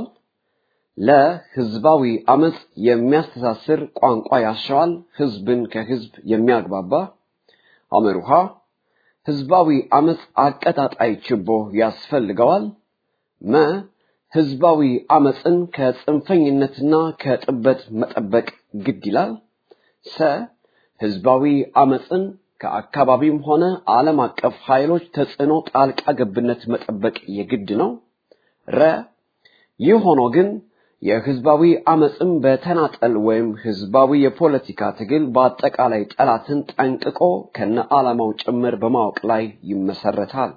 ለህዝባዊ አመፅ የሚያስተሳስር ቋንቋ ያሻዋል፣ ህዝብን ከህዝብ የሚያግባባ አመሩሃ ህዝባዊ አመፅ አቀጣጣይ ችቦ ያስፈልገዋል። መ ህዝባዊ አመፅን ከጽንፈኝነትና ከጥበት መጠበቅ ግድ ይላል። ሰ ህዝባዊ አመፅን ከአካባቢም ሆነ ዓለም አቀፍ ኃይሎች ተጽዕኖ ጣልቃ ገብነት መጠበቅ የግድ ነው። ረ ይህ ሆኖ ግን የህዝባዊ አመፅም በተናጠል ወይም ህዝባዊ የፖለቲካ ትግል በአጠቃላይ ጠላትን ጠንቅቆ ከነ ዓላማው ጭምር በማወቅ ላይ ይመሰረታል።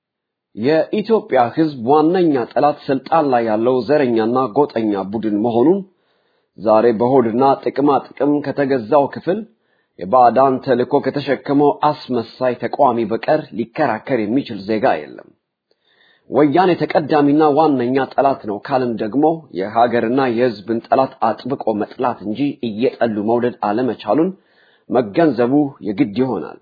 የኢትዮጵያ ህዝብ ዋነኛ ጠላት ስልጣን ላይ ያለው ዘረኛና ጎጠኛ ቡድን መሆኑን ዛሬ በሆድና ጥቅማ ጥቅም ከተገዛው ክፍል የባዕዳን ተልእኮ ከተሸከመው አስመሳይ ተቃዋሚ በቀር ሊከራከር የሚችል ዜጋ የለም። ወያኔ ተቀዳሚና ዋነኛ ጠላት ነው ካልን ደግሞ የሀገርና የህዝብን ጠላት አጥብቆ መጥላት እንጂ እየጠሉ መውደድ አለመቻሉን መገንዘቡ የግድ ይሆናል።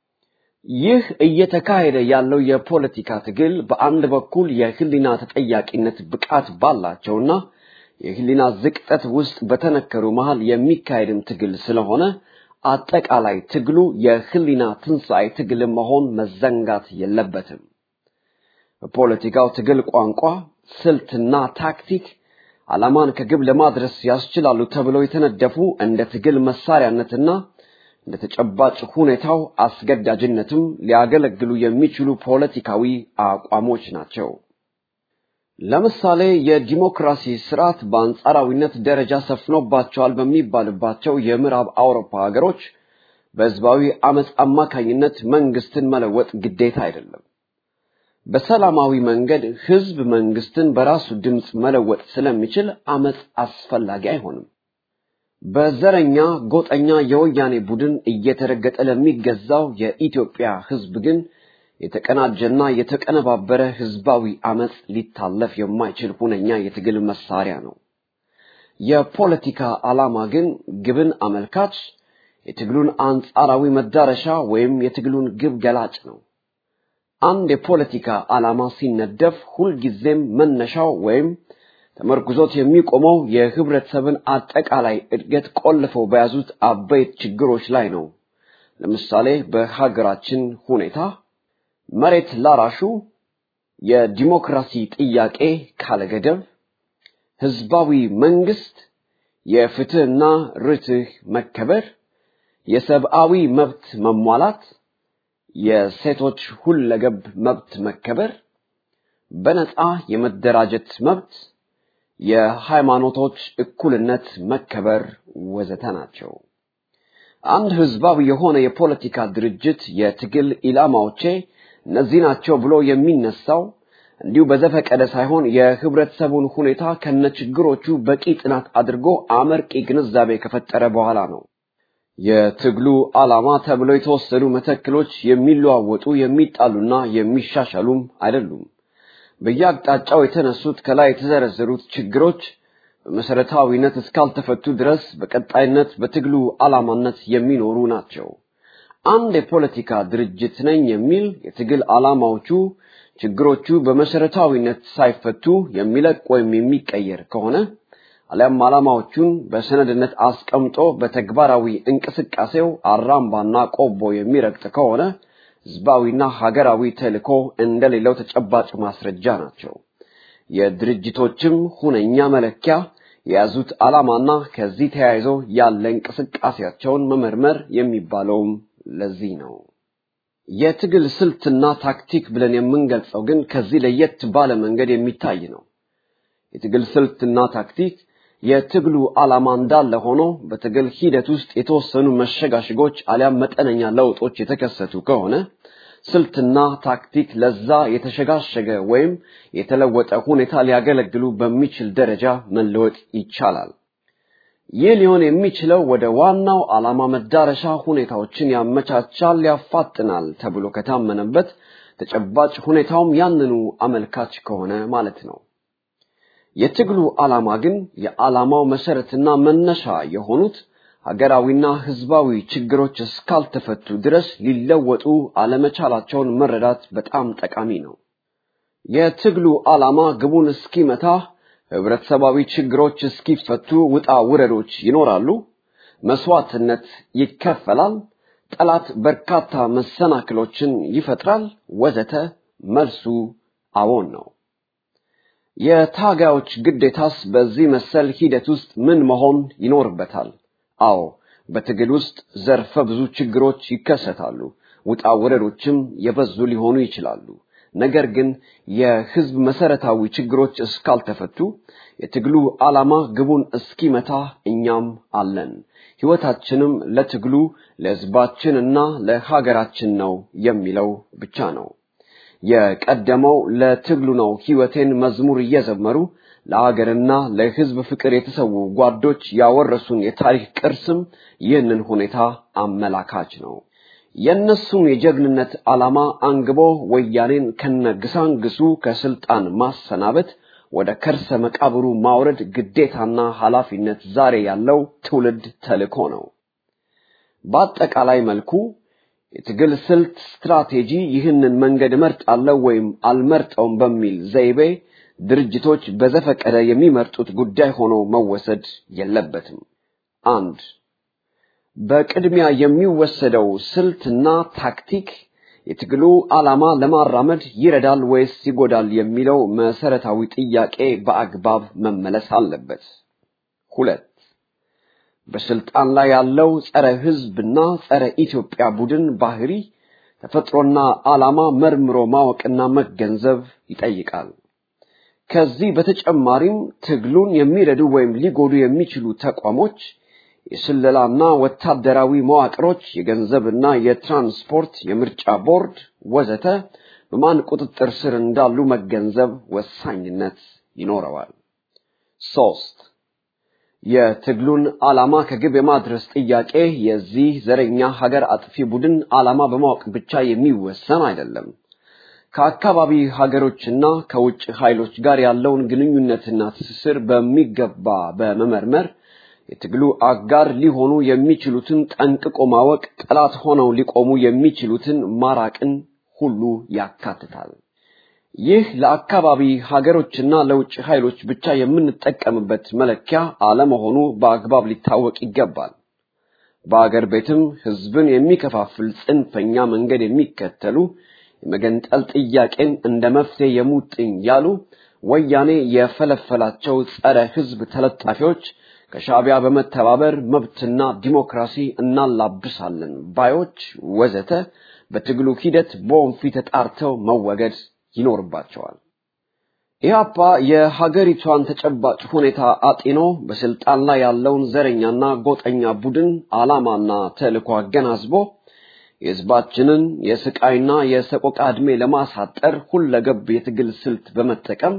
ይህ እየተካሄደ ያለው የፖለቲካ ትግል በአንድ በኩል የህሊና ተጠያቂነት ብቃት ባላቸውና የህሊና ዝቅጠት ውስጥ በተነከሩ መሃል የሚካሄድም ትግል ስለሆነ አጠቃላይ ትግሉ የህሊና ትንሣኤ ትግል መሆን መዘንጋት የለበትም። በፖለቲካው ትግል ቋንቋ፣ ስልትና ታክቲክ ዓላማን ከግብ ለማድረስ ያስችላሉ ተብለው የተነደፉ እንደ ትግል መሳሪያነትና እንደ ተጨባጭ ሁኔታው አስገዳጅነትም ሊያገለግሉ የሚችሉ ፖለቲካዊ አቋሞች ናቸው። ለምሳሌ የዲሞክራሲ ስርዓት በአንጻራዊነት ደረጃ ሰፍኖባቸዋል በሚባልባቸው የምዕራብ አውሮፓ ሀገሮች በህዝባዊ አመፅ አማካኝነት መንግስትን መለወጥ ግዴታ አይደለም። በሰላማዊ መንገድ ህዝብ መንግስትን በራሱ ድምፅ መለወጥ ስለሚችል አመፅ አስፈላጊ አይሆንም። በዘረኛ ጎጠኛ የወያኔ ቡድን እየተረገጠ ለሚገዛው የኢትዮጵያ ህዝብ ግን የተቀናጀና የተቀነባበረ ህዝባዊ አመፅ ሊታለፍ የማይችል ሁነኛ የትግል መሳሪያ ነው። የፖለቲካ ዓላማ ግን ግብን አመልካች፣ የትግሉን አንጻራዊ መዳረሻ ወይም የትግሉን ግብ ገላጭ ነው። አንድ የፖለቲካ ዓላማ ሲነደፍ ሁልጊዜም መነሻው ወይም ተመርኩዞት የሚቆመው የህብረተሰብን አጠቃላይ እድገት ቆልፈው በያዙት አበይት ችግሮች ላይ ነው። ለምሳሌ በሀገራችን ሁኔታ መሬት ላራሹ የዲሞክራሲ ጥያቄ ካለገደብ፣ ህዝባዊ መንግስት፣ የፍትህና ርትህ መከበር፣ የሰብአዊ መብት መሟላት፣ የሴቶች ሁለገብ መብት መከበር፣ በነፃ የመደራጀት መብት፣ የሃይማኖቶች እኩልነት መከበር ወዘተ ናቸው። አንድ ህዝባዊ የሆነ የፖለቲካ ድርጅት የትግል ኢላማዎቼ እነዚህ ናቸው ብሎ የሚነሳው እንዲሁ በዘፈቀደ ሳይሆን የህብረተሰቡን ሁኔታ ከነችግሮቹ በቂ ጥናት አድርጎ አመርቂ ግንዛቤ ከፈጠረ በኋላ ነው። የትግሉ ዓላማ ተብለው የተወሰዱ መተክሎች የሚለዋወጡ የሚጣሉና የሚሻሻሉም አይደሉም። በየአቅጣጫው የተነሱት ከላይ የተዘረዘሩት ችግሮች በመሰረታዊነት እስካልተፈቱ ድረስ በቀጣይነት በትግሉ ዓላማነት የሚኖሩ ናቸው። አንድ የፖለቲካ ድርጅት ነኝ የሚል የትግል ዓላማዎቹ ችግሮቹ በመሰረታዊነት ሳይፈቱ የሚለቅ ወይም የሚቀየር ከሆነ አሊያም ዓላማዎቹን በሰነድነት አስቀምጦ በተግባራዊ እንቅስቃሴው አራምባና ቆቦ የሚረግጥ ከሆነ ህዝባዊና ሀገራዊ ተልእኮ እንደሌለው ተጨባጭ ማስረጃ ናቸው። የድርጅቶችም ሁነኛ መለኪያ የያዙት ዓላማና ከዚህ ተያይዞ ያለ እንቅስቃሴያቸውን መመርመር የሚባለውም ለዚህ ነው። የትግል ስልትና ታክቲክ ብለን የምንገልጸው ግን ከዚህ ለየት ባለ መንገድ የሚታይ ነው። የትግል ስልትና ታክቲክ የትግሉ ዓላማ እንዳለ ሆኖ በትግል ሂደት ውስጥ የተወሰኑ መሸጋሸጎች አሊያም መጠነኛ ለውጦች የተከሰቱ ከሆነ ስልትና ታክቲክ ለዛ የተሸጋሸገ ወይም የተለወጠ ሁኔታ ሊያገለግሉ በሚችል ደረጃ መለወጥ ይቻላል። ይህ ሊሆን የሚችለው ወደ ዋናው ዓላማ መዳረሻ ሁኔታዎችን ያመቻቻል፣ ያፋጥናል ተብሎ ከታመነበት ተጨባጭ ሁኔታውም ያንኑ አመልካች ከሆነ ማለት ነው። የትግሉ ዓላማ ግን የዓላማው መሰረትና መነሻ የሆኑት ሀገራዊና ህዝባዊ ችግሮች እስካልተፈቱ ድረስ ሊለወጡ አለመቻላቸውን መረዳት በጣም ጠቃሚ ነው። የትግሉ ዓላማ ግቡን እስኪመታ ህብረተሰባዊ ችግሮች እስኪፈቱ ውጣ ውረዶች ይኖራሉ፣ መስዋዕትነት ይከፈላል፣ ጠላት በርካታ መሰናክሎችን ይፈጥራል፣ ወዘተ። መልሱ አዎን ነው። የታጋዮች ግዴታስ በዚህ መሰል ሂደት ውስጥ ምን መሆን ይኖርበታል? አዎ በትግል ውስጥ ዘርፈ ብዙ ችግሮች ይከሰታሉ። ውጣ ውረዶችም የበዙ ሊሆኑ ይችላሉ። ነገር ግን የህዝብ መሰረታዊ ችግሮች እስካልተፈቱ የትግሉ ዓላማ ግቡን እስኪመታ እኛም አለን። ህይወታችንም ለትግሉ ለህዝባችንና ለሀገራችን ነው የሚለው ብቻ ነው። የቀደመው ለትግሉ ነው ህይወቴን መዝሙር እየዘመሩ ለሀገርና ለህዝብ ፍቅር የተሰዉ ጓዶች ያወረሱን የታሪክ ቅርስም ይህንን ሁኔታ አመላካች ነው። የእነሱን የጀግንነት ዓላማ አንግቦ ወያኔን ከነግሳንግሱ ከስልጣን ማሰናበት ወደ ከርሰ መቃብሩ ማውረድ ግዴታና ኃላፊነት ዛሬ ያለው ትውልድ ተልእኮ ነው። በአጠቃላይ መልኩ የትግል ስልት ስትራቴጂ ይህንን መንገድ እመርጣለሁ ወይም አልመርጠውም በሚል ዘይቤ ድርጅቶች በዘፈቀደ የሚመርጡት ጉዳይ ሆኖ መወሰድ የለበትም። አንድ በቅድሚያ የሚወሰደው ስልትና ታክቲክ የትግሉ ዓላማ ለማራመድ ይረዳል ወይስ ይጎዳል የሚለው መሰረታዊ ጥያቄ በአግባብ መመለስ አለበት። ሁለት በስልጣን ላይ ያለው ጸረ ህዝብና ጸረ ኢትዮጵያ ቡድን ባህሪ ተፈጥሮና ዓላማ መርምሮ ማወቅና መገንዘብ ይጠይቃል። ከዚህ በተጨማሪም ትግሉን የሚረዱ ወይም ሊጎዱ የሚችሉ ተቋሞች የስለላና ወታደራዊ መዋቅሮች፣ የገንዘብና የትራንስፖርት፣ የምርጫ ቦርድ ወዘተ በማን ቁጥጥር ስር እንዳሉ መገንዘብ ወሳኝነት ይኖረዋል። ሶስት የትግሉን ዓላማ ከግብ የማድረስ ጥያቄ የዚህ ዘረኛ ሀገር አጥፊ ቡድን ዓላማ በማወቅ ብቻ የሚወሰን አይደለም። ከአካባቢ ሀገሮችና ከውጭ ኃይሎች ጋር ያለውን ግንኙነትና ትስስር በሚገባ በመመርመር የትግሉ አጋር ሊሆኑ የሚችሉትን ጠንቅቆ ማወቅ፣ ጠላት ሆነው ሊቆሙ የሚችሉትን ማራቅን ሁሉ ያካትታል። ይህ ለአካባቢ ሀገሮችና ለውጭ ኃይሎች ብቻ የምንጠቀምበት መለኪያ አለመሆኑ በአግባብ ሊታወቅ ይገባል። በአገር ቤትም ህዝብን የሚከፋፍል ጽንፈኛ መንገድ የሚከተሉ የመገንጠል ጥያቄን እንደ መፍትሄ የሙጥኝ ያሉ ወያኔ የፈለፈላቸው ጸረ ህዝብ ተለጣፊዎች ከሻዕቢያ በመተባበር መብትና ዲሞክራሲ እናላብሳለን ባዮች ወዘተ በትግሉ ሂደት በወንፊት ተጣርተው መወገድ ይኖርባቸዋል። ኢህአፓ የሀገሪቷን ተጨባጭ ሁኔታ አጢኖ በስልጣን ላይ ያለውን ዘረኛና ጎጠኛ ቡድን ዓላማና ተልዕኮ አገናዝቦ የህዝባችንን የስቃይና የሰቆቃ ዕድሜ ለማሳጠር ሁለገብ የትግል ስልት በመጠቀም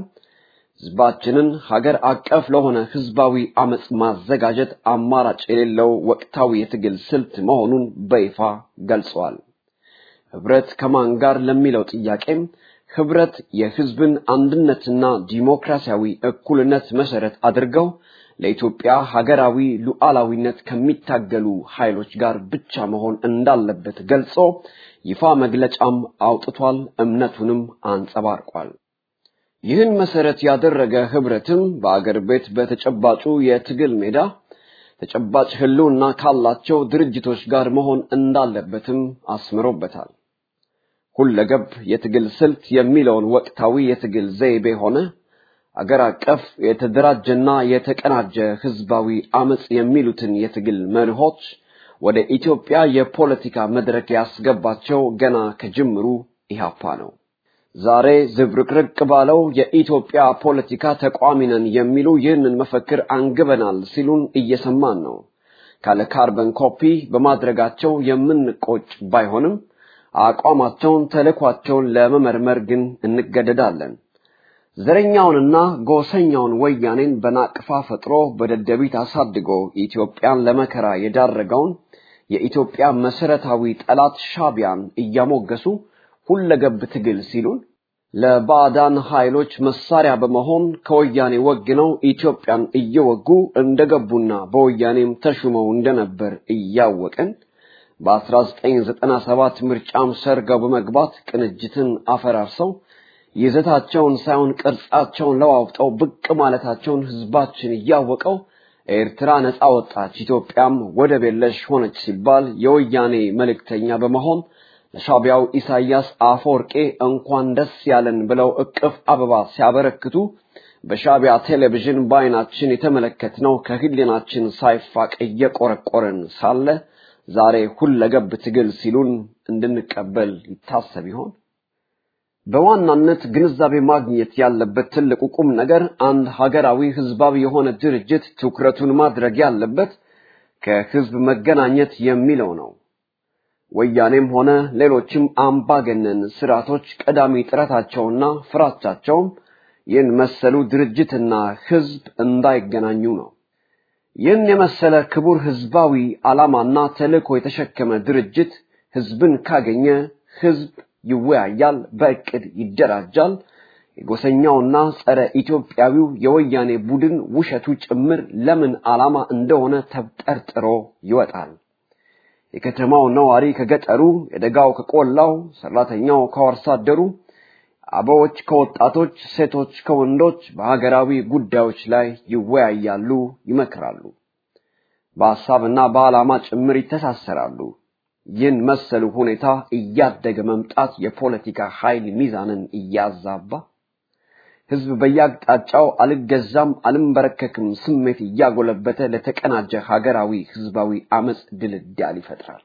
ህዝባችንን ሀገር አቀፍ ለሆነ ህዝባዊ አመጽ ማዘጋጀት አማራጭ የሌለው ወቅታዊ የትግል ስልት መሆኑን በይፋ ገልጸዋል። ህብረት ከማን ጋር ለሚለው ጥያቄም ህብረት የህዝብን አንድነትና ዲሞክራሲያዊ እኩልነት መሰረት አድርገው ለኢትዮጵያ ሀገራዊ ሉዓላዊነት ከሚታገሉ ኃይሎች ጋር ብቻ መሆን እንዳለበት ገልጾ ይፋ መግለጫም አውጥቷል፣ እምነቱንም አንጸባርቋል። ይህን መሰረት ያደረገ ህብረትም በአገር ቤት በተጨባጩ የትግል ሜዳ ተጨባጭ ህልውና ካላቸው ድርጅቶች ጋር መሆን እንዳለበትም አስምሮበታል። ሁለገብ የትግል ስልት የሚለውን ወቅታዊ የትግል ዘይቤ ሆነ አገር አቀፍ የተደራጀና የተቀናጀ ህዝባዊ አመጽ የሚሉትን የትግል መርሆች ወደ ኢትዮጵያ የፖለቲካ መድረክ ያስገባቸው ገና ከጅምሩ ኢህአፓ ነው። ዛሬ ዝብርቅርቅ ባለው የኢትዮጵያ ፖለቲካ ተቋሚ ነን የሚሉ ይህንን መፈክር አንግበናል ሲሉን እየሰማን ነው። ካለ ካርበን ኮፒ በማድረጋቸው የምንቆጭ ባይሆንም አቋማቸውን፣ ተልዕኳቸውን ለመመርመር ግን እንገደዳለን። ዘረኛውንና ጎሰኛውን ወያኔን በናቅፋ ፈጥሮ በደደቢት አሳድጎ ኢትዮጵያን ለመከራ የዳረገውን የኢትዮጵያ መሰረታዊ ጠላት ሻቢያን እያሞገሱ ሁለገብ ትግል ሲሉን ለባዕዳን ኃይሎች መሳሪያ በመሆን ከወያኔ ወግነው ኢትዮጵያን እየወጉ እንደገቡና በወያኔም ተሹመው እንደነበር እያወቅን በ1997 ምርጫም ሰርገው በመግባት ቅንጅትን አፈራርሰው ይዘታቸውን ሳይሆን ቅርጻቸውን ለዋውጠው ብቅ ማለታቸውን ህዝባችን እያወቀው ኤርትራ ነፃ ወጣች፣ ኢትዮጵያም ወደብ የለሽ ሆነች ሲባል የወያኔ መልእክተኛ በመሆን ለሻቢያው ኢሳያስ አፈወርቄ እንኳን ደስ ያለን ብለው እቅፍ አበባ ሲያበረክቱ በሻቢያ ቴሌቪዥን በአይናችን የተመለከትነው ከህሊናችን ሳይፋቅ እየቆረቆረን ሳለ ዛሬ ሁለገብ ትግል ሲሉን እንድንቀበል ይታሰብ ይሆን? በዋናነት ግንዛቤ ማግኘት ያለበት ትልቁ ቁም ነገር አንድ ሀገራዊ ህዝባዊ የሆነ ድርጅት ትኩረቱን ማድረግ ያለበት ከህዝብ መገናኘት የሚለው ነው። ወያኔም ሆነ ሌሎችም አምባገነን ስርዓቶች ቀዳሚ ጥረታቸውና ፍራቻቸውም ይህን መሰሉ ድርጅትና ህዝብ እንዳይገናኙ ነው። ይህን የመሰለ ክቡር ህዝባዊ ዓላማና ተልእኮ የተሸከመ ድርጅት ህዝብን ካገኘ ህዝብ ይወያያል፣ በእቅድ ይደራጃል። የጎሰኛውና ጸረ ኢትዮጵያዊው የወያኔ ቡድን ውሸቱ ጭምር ለምን ዓላማ እንደሆነ ተብጠርጥሮ ይወጣል። የከተማው ነዋሪ ከገጠሩ፣ የደጋው ከቆላው፣ ሰራተኛው ከአርሶ አደሩ፣ አበዎች ከወጣቶች፣ ሴቶች ከወንዶች በሀገራዊ ጉዳዮች ላይ ይወያያሉ፣ ይመክራሉ። በሐሳብና በዓላማ ጭምር ይተሳሰራሉ። ይህን መሰሉ ሁኔታ እያደገ መምጣት የፖለቲካ ኃይል ሚዛንን እያዛባ ህዝብ በየአቅጣጫው አልገዛም አልንበረከክም ስሜት እያጎለበተ ለተቀናጀ ሀገራዊ ህዝባዊ አመፅ ድልዳል ይፈጥራል።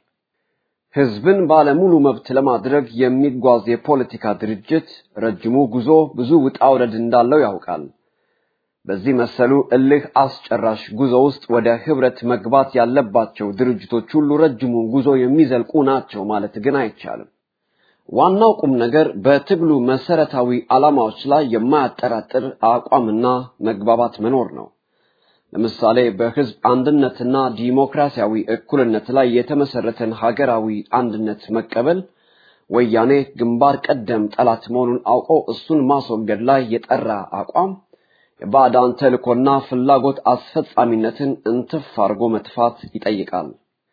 ህዝብን ባለሙሉ መብት ለማድረግ የሚጓዝ የፖለቲካ ድርጅት ረጅሙ ጉዞ ብዙ ውጣ ውረድ እንዳለው ያውቃል። በዚህ መሰሉ እልህ አስጨራሽ ጉዞ ውስጥ ወደ ህብረት መግባት ያለባቸው ድርጅቶች ሁሉ ረጅሙን ጉዞ የሚዘልቁ ናቸው ማለት ግን አይቻልም። ዋናው ቁም ነገር በትግሉ መሰረታዊ ዓላማዎች ላይ የማያጠራጥር አቋምና መግባባት መኖር ነው። ለምሳሌ በህዝብ አንድነትና ዲሞክራሲያዊ እኩልነት ላይ የተመሰረተን ሀገራዊ አንድነት መቀበል ወያኔ ግንባር ቀደም ጠላት መሆኑን አውቆ እሱን ማስወገድ ላይ የጠራ አቋም የባዕዳን ተልእኮና ፍላጎት አስፈጻሚነትን እንትፍ አድርጎ መጥፋት ይጠይቃል።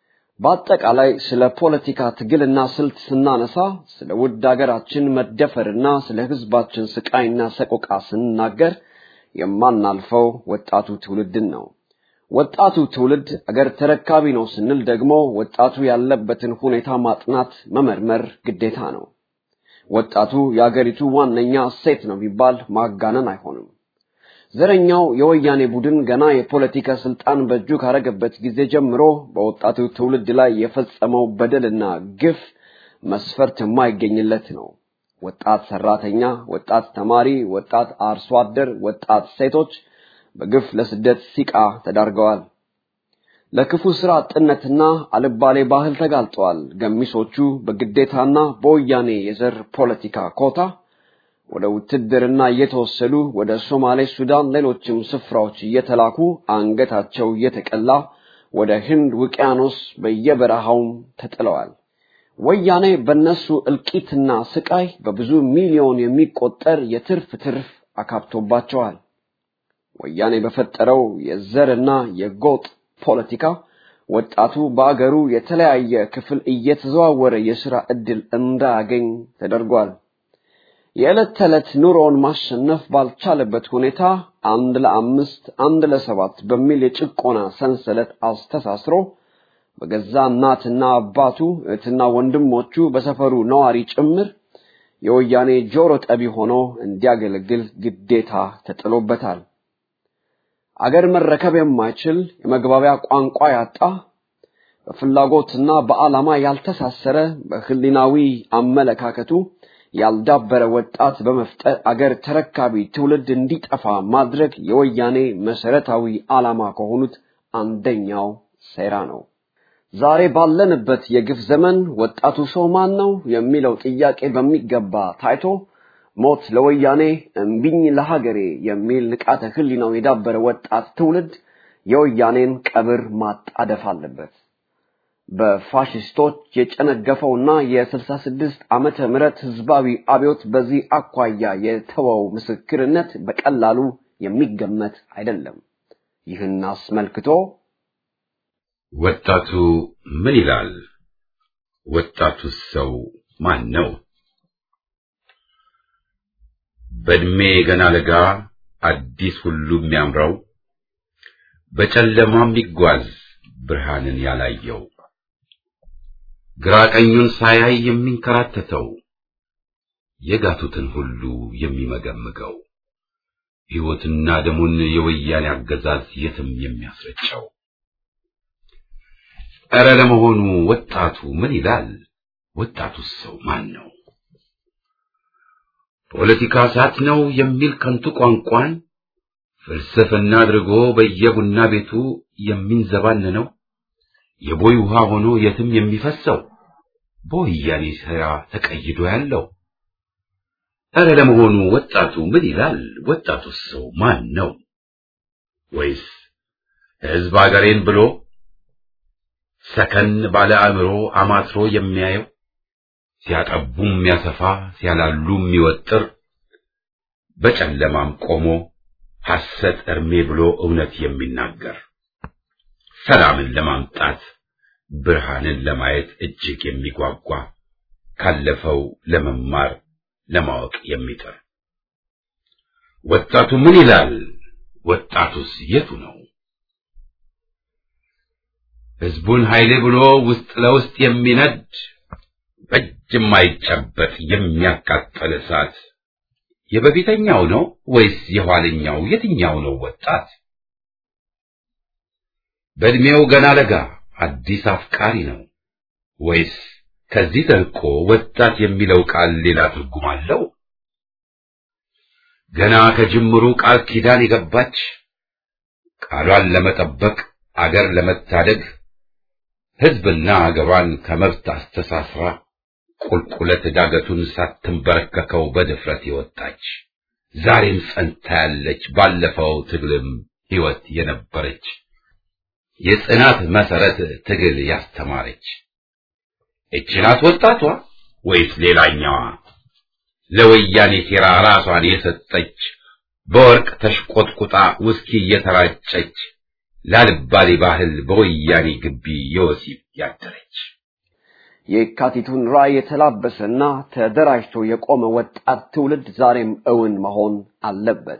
በአጠቃላይ ስለ ፖለቲካ ትግልና ስልት ስናነሳ ስለ ውድ ሀገራችን መደፈርና ስለ ህዝባችን ስቃይና ሰቆቃ ስንናገር የማናልፈው ወጣቱ ትውልድን ነው። ወጣቱ ትውልድ አገር ተረካቢ ነው ስንል ደግሞ ወጣቱ ያለበትን ሁኔታ ማጥናት፣ መመርመር ግዴታ ነው። ወጣቱ የአገሪቱ ዋነኛ ሴት ነው ቢባል ማጋነን አይሆንም። ዘረኛው የወያኔ ቡድን ገና የፖለቲካ ስልጣን በእጁ ካረገበት ጊዜ ጀምሮ በወጣቱ ትውልድ ላይ የፈጸመው በደልና ግፍ መስፈርት የማይገኝለት ነው። ወጣት ሰራተኛ፣ ወጣት ተማሪ፣ ወጣት አርሶ አደር፣ ወጣት ሴቶች በግፍ ለስደት ሲቃ ተዳርገዋል። ለክፉ ስራ አጥነትና አልባሌ ባህል ተጋልጠዋል። ገሚሶቹ በግዴታና በወያኔ የዘር ፖለቲካ ኮታ ወደ ውትድርና እየተወሰዱ ወደ ሶማሌ፣ ሱዳን፣ ሌሎችም ስፍራዎች እየተላኩ አንገታቸው እየተቀላ ወደ ህንድ ውቅያኖስ በየበረሃውም ተጥለዋል። ወያኔ በነሱ እልቂትና ስቃይ በብዙ ሚሊዮን የሚቆጠር የትርፍ ትርፍ አካብቶባቸዋል። ወያኔ በፈጠረው የዘርና የጎጥ ፖለቲካ ወጣቱ በአገሩ የተለያየ ክፍል እየተዘዋወረ የሥራ ዕድል እንዳያገኝ ተደርጓል። የዕለት ተዕለት ኑሮውን ማሸነፍ ባልቻለበት ሁኔታ አንድ ለአምስት አንድ ለሰባት በሚል የጭቆና ሰንሰለት አስተሳስሮ በገዛ እናትና አባቱ እህትና ወንድሞቹ በሰፈሩ ነዋሪ ጭምር የወያኔ ጆሮ ጠቢ ሆኖ እንዲያገለግል ግዴታ ተጥሎበታል። አገር መረከብ የማይችል የመግባቢያ ቋንቋ ያጣ በፍላጎትና በዓላማ ያልተሳሰረ በህሊናዊ አመለካከቱ ያልዳበረ ወጣት በመፍጠር አገር ተረካቢ ትውልድ እንዲጠፋ ማድረግ የወያኔ መሰረታዊ ዓላማ ከሆኑት አንደኛው ሴራ ነው። ዛሬ ባለንበት የግፍ ዘመን ወጣቱ ሰው ማን ነው የሚለው ጥያቄ በሚገባ ታይቶ ሞት ለወያኔ እምቢኝ ለሀገሬ የሚል ንቃተ ህሊናው የዳበረ ወጣት ትውልድ የወያኔን ቀብር ማጣደፍ አለበት። በፋሽስቶች የጨነገፈውና የ66 ዓመተ ምህረት ህዝባዊ አብዮት በዚህ አኳያ የተወው ምስክርነት በቀላሉ የሚገመት አይደለም። ይህን አስመልክቶ ወጣቱ ምን ይላል? ወጣቱ ሰው ማን ነው? በእድሜ ገና ለጋ አዲስ ሁሉ የሚያምረው በጨለማ የሚጓዝ ብርሃንን ያላየው ግራ ቀኙን ሳያይ የሚንከራተተው የጋቱትን ሁሉ የሚመገምገው ሕይወትና ደሙን የወያኔ አገዛዝ የትም የሚያስረጨው ኧረ ለመሆኑ ወጣቱ ምን ይላል? ወጣቱ ሰው ማን ነው? ፖለቲካ እሳት ነው የሚል ከንቱ ቋንቋን ፍልስፍና አድርጎ በየቡና ቤቱ የሚንዘባነነው የቦይ ውሃ ሆኖ የትም የሚፈሰው በወያኔ ሥራ ተቀይዶ ያለው እረ ለመሆኑ ወጣቱ ምን ይላል? ወጣቱስ ሰው ማን ነው? ወይስ ሕዝብ አገሬን ብሎ ሰከን ባለ አእምሮ አማትሮ የሚያየው ሲያጠቡ የሚያሰፋ ሲያላሉ የሚወጥር በጨለማም ቆሞ ሐሰት እርሜ ብሎ እውነት የሚናገር ሰላምን ለማምጣት ብርሃንን ለማየት እጅግ የሚጓጓ ካለፈው ለመማር ለማወቅ የሚጥር ወጣቱ ምን ይላል? ወጣቱስ የቱ ነው? ሕዝቡን ኃይሌ ብሎ ውስጥ ለውስጥ የሚነድ በእጅ የማይጨበጥ የሚያቃጠል እሳት የበፊተኛው ነው ወይስ የኋለኛው? የትኛው ነው ወጣት? በእድሜው ገና ለጋ አዲስ አፍቃሪ ነው ወይስ ከዚህ ተልቆ ወጣት የሚለው ቃል ሌላ ትርጉም አለው? ገና ከጅምሩ ቃል ኪዳን የገባች ቃሏን ለመጠበቅ አገር ለመታደግ ሕዝብና አገሯን ከመብት አስተሳስራ ቁልቁለት ዳገቱን ሳትንበረከከው በድፍረት የወጣች ዛሬም ጸንታ ያለች ባለፈው ትግልም ሕይወት የነበረች የጽናት መሰረት ትግል ያስተማረች እቺ ናት ወጣቷ ወይስ ሌላኛዋ ለወያኔ ሴራ ራሷን የሰጠች በወርቅ ተሽቆጥቁጣ ውስኪ እየተራጨች ላልባሌ ባህል በወያኔ ግቢ የወሲብ ያደረች የካቲቱን ራዕይ የተላበሰና ተደራጅቶ የቆመ ወጣት ትውልድ ዛሬም እውን መሆን አለበት።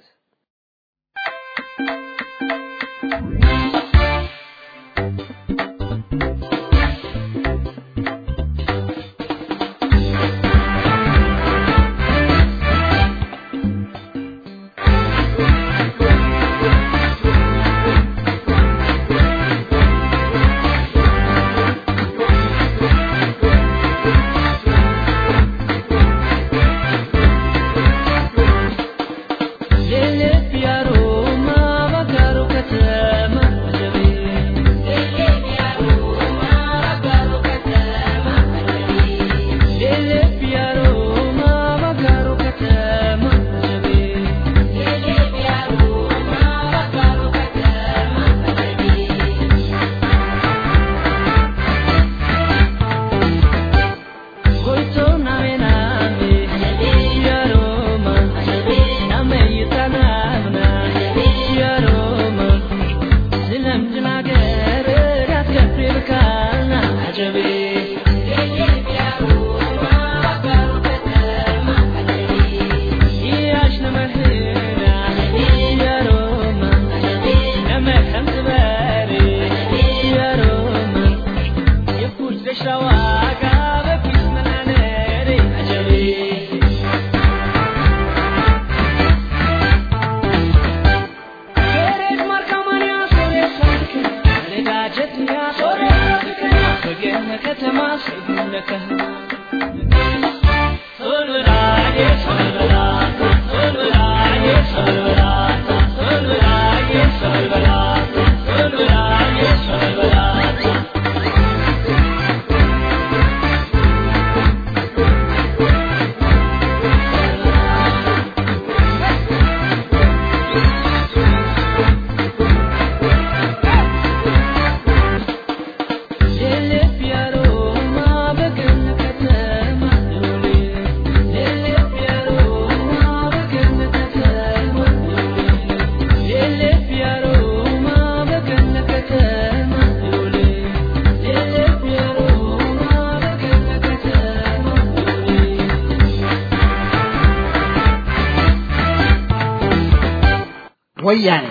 ወያኔ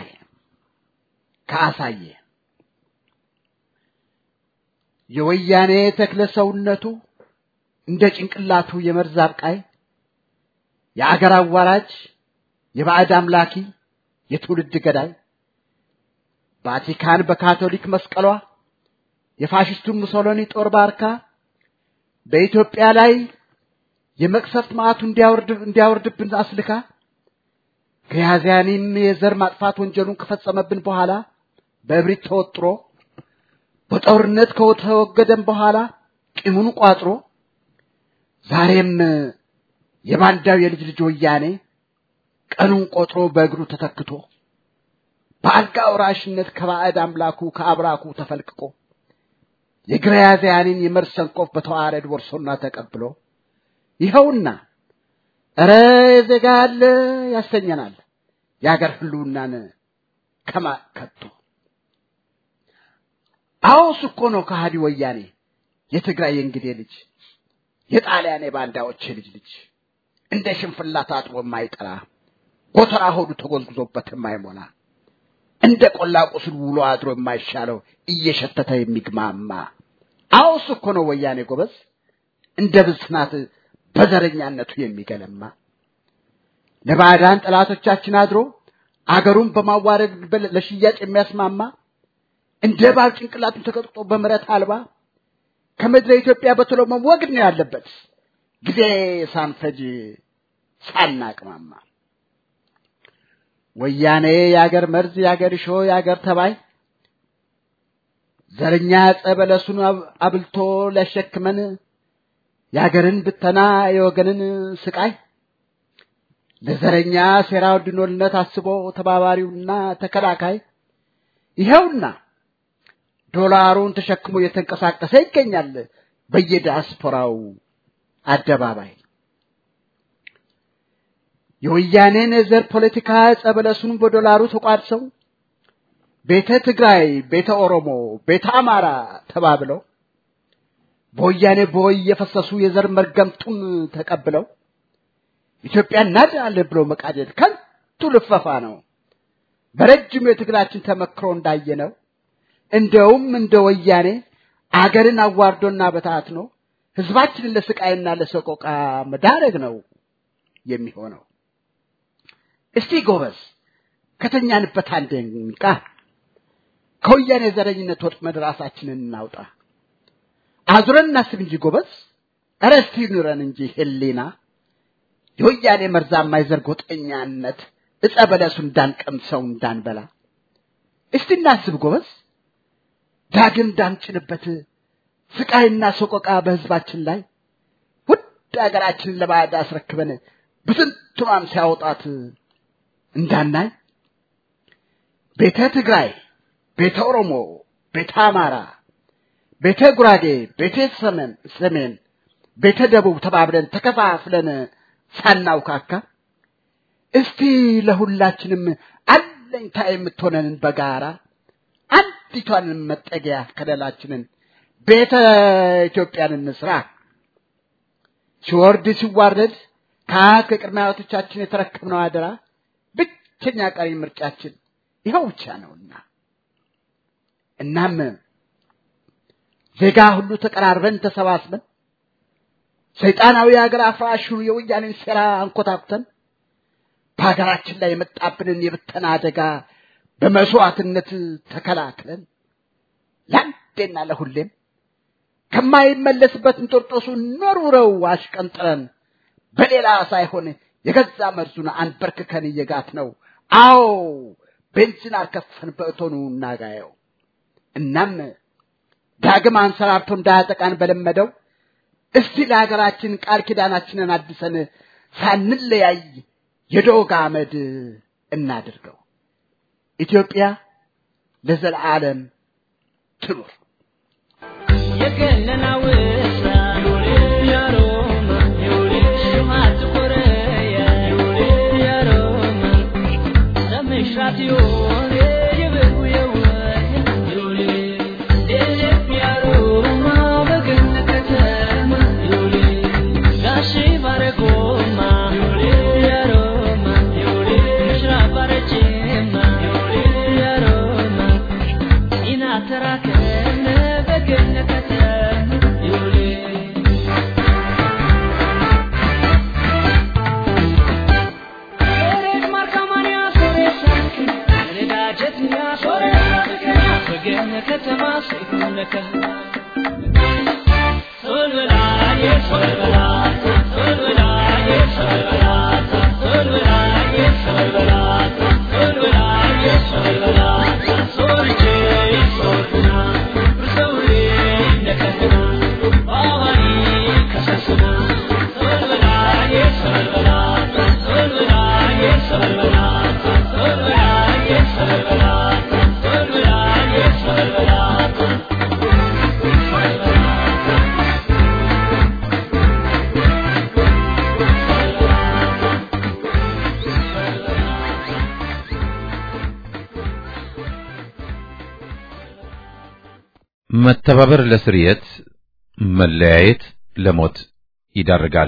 ከአሳየ የወያኔ ተክለ ሰውነቱ እንደ ጭንቅላቱ የመርዝ አብቃይ የአገር አዋራጅ የባዕድ አምላኪ የትውልድ ገዳይ ቫቲካን በካቶሊክ መስቀሏ የፋሽስቱን ሙሶሎኒ ጦር ባርካ በኢትዮጵያ ላይ የመቅሰፍት መዓቱ እንዲያወርድ እንዲያወርድብን አስልካ ከያዝያኒም የዘር ማጥፋት ወንጀሉን ከፈጸመብን በኋላ በእብሪት ተወጥሮ በጦርነት ከተወገደም በኋላ ቂሙን ቋጥሮ ዛሬም የባንዳው የልጅ ልጅ ወያኔ ቀኑን ቆጥሮ በእግሩ ተተክቶ በአልጋ ወራሽነት ከባዕድ አምላኩ ከአብራኩ ተፈልቅቆ የግራዚያንን የመርዝ ሰንኮፍ በተዋረድ ወርሶና ተቀብሎ ይኸውና እረ ዜጋ አለ ያሰኘናል የአገር ህልውናን ከማከቶ አዎስ እኮ ነው ከሃዲ ወያኔ የትግራይ የእንግዴ ልጅ የጣሊያን የባንዳዎች ልጅ ልጅ እንደ ሽንፍላ ታጥቦ የማይጠራ ጎተራ ሆዱ ተጎዝጉዞበት የማይሞላ እንደ ቆላ ቁስል ውሎ አድሮ የማይሻለው እየሸተተ የሚግማማ አዎስ እኮ ነው ወያኔ ጎበዝ እንደ ብስናት በዘረኛነቱ የሚገለማ ለባዕዳን ጠላቶቻችን አድሮ አገሩን በማዋረድ ለሽያጭ የሚያስማማ እንደ እባብ ጭንቅላቱን ተቀጥቅጦ በምረት አልባ ከምድረ ኢትዮጵያ በቶሎ መወገድ ነው ያለበት ጊዜ ሳንፈጅ ሳናቅማማ ወያኔ የአገር መርዝ የአገር እሾ የአገር ተባይ ዘረኛ ጸበለሱን አብልቶ ሊያሸክመን የአገርን ብተና የወገንን ስቃይ ለዘረኛ ሴራው ድኖልነት አስቦ ተባባሪውና ተከላካይ ይኸውና ዶላሩን ተሸክሞ እየተንቀሳቀሰ ይገኛል በየዲያስፖራው አደባባይ። የወያኔን የዘር ፖለቲካ ጸበለሱን በዶላሩ ተቋድሰው ቤተ ትግራይ፣ ቤተ ኦሮሞ፣ ቤተ አማራ ተባብለው በወያኔ ቦይ የፈሰሱ የዘር መርገምጡን ተቀብለው ኢትዮጵያን እናድናለን ብሎ መቃደድ ከንቱ ልፈፋ ነው። በረጅሙ የትግላችን ተመክሮ እንዳየነው እንደውም እንደ ወያኔ አገርን አዋርዶና በታትኖ ህዝባችንን ለስቃይና ለሰቆቃ መዳረግ ነው የሚሆነው። እስቲ ጎበዝ ከተኛንበት አንድ እንቃ፣ ከወያኔ ዘረኝነት ወጥመድ ራሳችንን እናውጣ። አዙረን እናስብ እንጂ ጎበዝ፣ ኧረ እስቲ ኑረን እንጂ ህሊና የወያኔ መርዛማ የዘር ጎጠኛነት እጸ በለሱ እንዳንቀምሰው እንዳንበላ እስቲ እናስብ ጎበዝ፣ ዳግም እንዳንጭንበት ስቃይና ሰቆቃ በህዝባችን ላይ ውድ ሀገራችንን ለባዕድ አስረክበን ብትንትኗን ሲያወጣት እንዳናይ ቤተ ትግራይ፣ ቤተ ኦሮሞ፣ ቤተ አማራ፣ ቤተ ጉራጌ፣ ቤተ ሰሜን ሰሜን፣ ቤተ ደቡብ ተባብለን ተከፋፍለን ሳናውካካ እስቲ ለሁላችንም አለኝታ የምትሆነንን በጋራ አንዲቷን መጠጊያ ከለላችንን ቤተ ኢትዮጵያን እንስራ። ሲወርድ ሲዋረድ ከአያት ከቅድመ አያቶቻችን የተረከብነው አደራ ብቸኛ ቀሪ ምርጫችን ይኸው ብቻ ነውና እናም ዜጋ ሁሉ ተቀራርበን ተሰባስበን ሰይጣናዊ ሀገር አፍራሹ የወያኔን ሴራ አንኮታኩተን በሀገራችን ላይ የመጣብንን የብተና አደጋ በመስዋዕትነት ተከላክለን ለአንዴና ለሁሌም ከማይመለስበት እንጦርጦሱ ኖሩረው አሽቀንጥረን በሌላ ሳይሆን የገዛ መርዙን አንበርክከን እየጋት ነው። አዎ ቤንዚን አርከፈን በእቶኑ እናጋየው። እናም ዳግም አንሰራርቶ እንዳያጠቃን በለመደው እስቲ ለሀገራችን ቃል ኪዳናችንን አድሰን ሳንለያይ የዶግ አመድ እናድርገው። ኢትዮጵያ ለዘለዓለም ትኑር። የገነና ውሳ ያሮማ ሽማት ኮረያ ያሮማ ለምሽራት ዮን የበጉ የወይ ደለፍ ያሮማ በገነ ከተማ ጋሽ ባረጎማ ያሮማ ምሽራ ባረጀማ ያሮማ ኢናተራከነ በገነ ከተማ ዮሌ Eres marca mania soresa, redajet nya soresa, በገነ ከተማ ሲኩነከ ሶል በላ የሶል በላ ሶል በላ መተባበር ለስርየት፣ መለያየት ለሞት ይዳርጋል።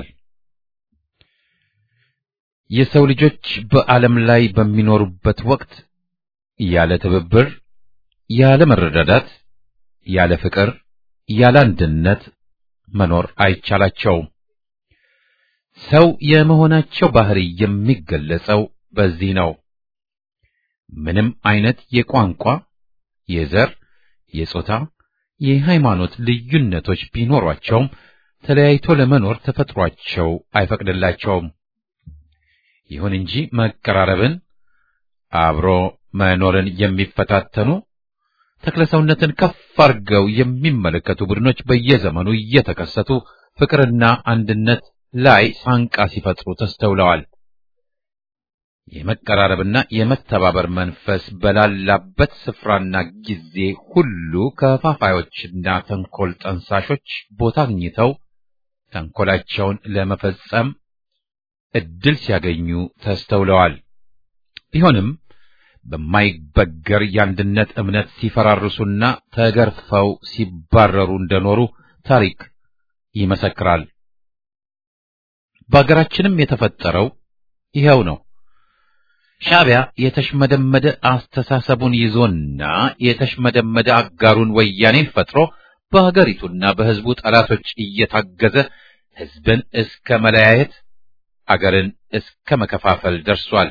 የሰው ልጆች በዓለም ላይ በሚኖሩበት ወቅት ያለ ትብብር፣ ያለ መረዳዳት፣ ያለ ፍቅር፣ ያለ አንድነት መኖር አይቻላቸውም። ሰው የመሆናቸው ባህሪ የሚገለጸው በዚህ ነው። ምንም አይነት የቋንቋ፣ የዘር፣ የጾታ፣ የሃይማኖት ልዩነቶች ቢኖሯቸውም ተለያይቶ ለመኖር ተፈጥሯቸው አይፈቅድላቸውም። ይሁን እንጂ መቀራረብን፣ አብሮ መኖርን የሚፈታተኑ ተክለሰውነትን ከፍ አድርገው የሚመለከቱ ቡድኖች በየዘመኑ እየተከሰቱ ፍቅርና አንድነት ላይ ሳንቃ ሲፈጥሩ ተስተውለዋል። የመቀራረብና የመተባበር መንፈስ በላላበት ስፍራና ጊዜ ሁሉ ከፋፋዮችና ተንኮል ጠንሳሾች ቦታ አግኝተው ተንኮላቸውን ለመፈጸም እድል ሲያገኙ ተስተውለዋል። ቢሆንም በማይበገር የአንድነት እምነት ሲፈራርሱና ተገርፈው ሲባረሩ እንደኖሩ ታሪክ ይመሰክራል። በአገራችንም የተፈጠረው ይኸው ነው። ሻዕቢያ የተሽመደመደ አስተሳሰቡን ይዞና የተሽመደመደ አጋሩን ወያኔን ፈጥሮ በሀገሪቱና በሕዝቡ ጠላቶች እየታገዘ ሕዝብን እስከ መለያየት አገርን እስከ መከፋፈል ደርሷል።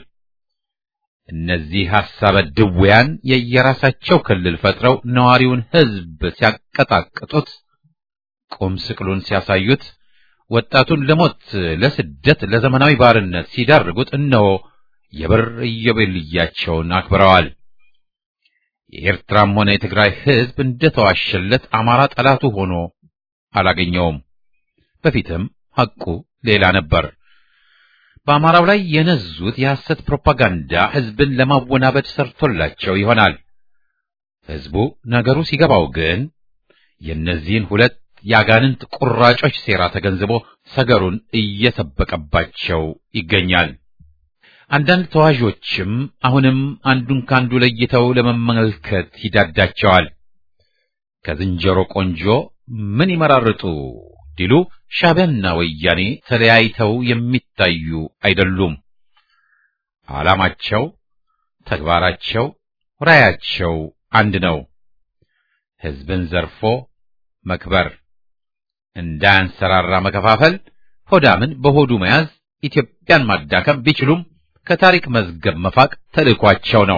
እነዚህ ሐሳበ ድውያን የየራሳቸው ክልል ፈጥረው ነዋሪውን ሕዝብ ሲያቀጣቅጡት፣ ቁም ስቅሉን ሲያሳዩት፣ ወጣቱን ለሞት፣ ለስደት፣ ለዘመናዊ ባርነት ሲዳርጉት እነሆ የብር ኢዮቤልያቸውን አክብረዋል። የኤርትራም ሆነ የትግራይ ሕዝብ እንደተዋሸለት አማራ ጠላቱ ሆኖ አላገኘውም። በፊትም ሐቁ ሌላ ነበር። በአማራው ላይ የነዙት የሐሰት ፕሮፓጋንዳ ሕዝብን ለማወናበድ ሰርቶላቸው ይሆናል። ሕዝቡ ነገሩ ሲገባው ግን የእነዚህን ሁለት የአጋንንት ቁራጮች ሴራ ተገንዝቦ ሰገሩን እየሰበቀባቸው ይገኛል። አንዳንድ ተዋዦችም አሁንም አንዱን ካንዱ ለይተው ለመመልከት ይዳዳቸዋል። ከዝንጀሮ ቆንጆ ምን ይመራርጡ ዲሉ ሻዕቢያና ወያኔ ተለያይተው የሚታዩ አይደሉም። ዓላማቸው፣ ተግባራቸው፣ ራያቸው አንድ ነው። ሕዝብን ዘርፎ መክበር፣ እንዳያንሰራራ መከፋፈል፣ ሆዳምን በሆዱ መያዝ፣ ኢትዮጵያን ማዳከም ቢችሉም ከታሪክ መዝገብ መፋቅ ተልእኳቸው ነው።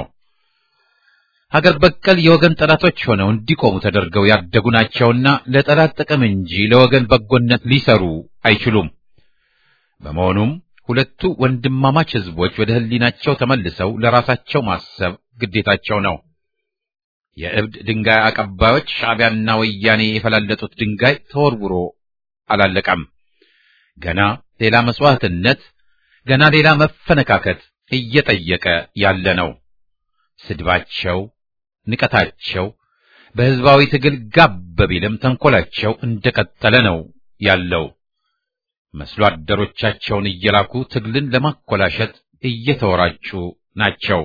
ሀገር በቀል የወገን ጠላቶች ሆነው እንዲቆሙ ተደርገው ያደጉ ናቸውና ለጠላት ጥቅም እንጂ ለወገን በጎነት ሊሰሩ አይችሉም። በመሆኑም ሁለቱ ወንድማማች ሕዝቦች ወደ ሕሊናቸው ተመልሰው ለራሳቸው ማሰብ ግዴታቸው ነው። የእብድ ድንጋይ አቀባዮች ሻዕቢያና ወያኔ የፈላለጡት ድንጋይ ተወርውሮ አላለቀም። ገና ሌላ መስዋዕትነት፣ ገና ሌላ መፈነካከት እየጠየቀ ያለ ነው። ስድባቸው፣ ንቀታቸው በሕዝባዊ ትግል ጋብ ቢልም ተንኮላቸው እንደቀጠለ ነው ያለው። መስሎ አደሮቻቸውን እየላኩ ትግልን ለማኮላሸት እየተወራጩ ናቸው።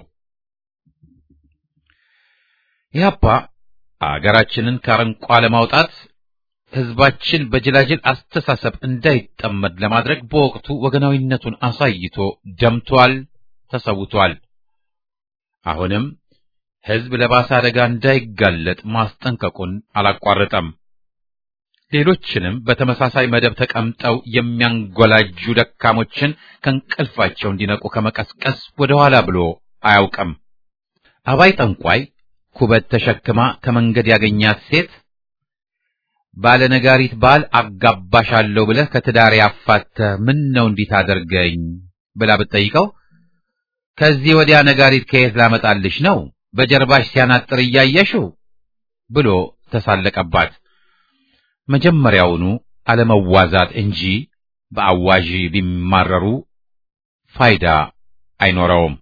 ኢህአፓ አገራችንን ከአረንቋ ለማውጣት ሕዝባችን በጅላጅል አስተሳሰብ እንዳይጠመድ ለማድረግ በወቅቱ ወገናዊነቱን አሳይቶ ደምቷል፣ ተሰውቷል። አሁንም ሕዝብ ለባሰ አደጋ እንዳይጋለጥ ማስጠንቀቁን አላቋረጠም። ሌሎችንም በተመሳሳይ መደብ ተቀምጠው የሚያንጎላጁ ደካሞችን ከእንቅልፋቸው እንዲነቁ ከመቀስቀስ ወደ ኋላ ብሎ አያውቅም። አባይ ጠንቋይ ኩበት ተሸክማ ከመንገድ ያገኛት ሴት ባለነጋሪት ባል አጋባሻለሁ ብለህ ከትዳር ያፋተህ ምን ነው እንዲህ ታደርገኝ ብላ ብትጠይቀው ከዚህ ወዲያ ነጋሪት ከየት ላመጣልሽ ነው በጀርባሽ ሲያናጥር እያየሽው ብሎ ተሳለቀባት። መጀመሪያውኑ አለመዋዛት እንጂ በአዋዢ ቢማረሩ ፋይዳ አይኖረውም።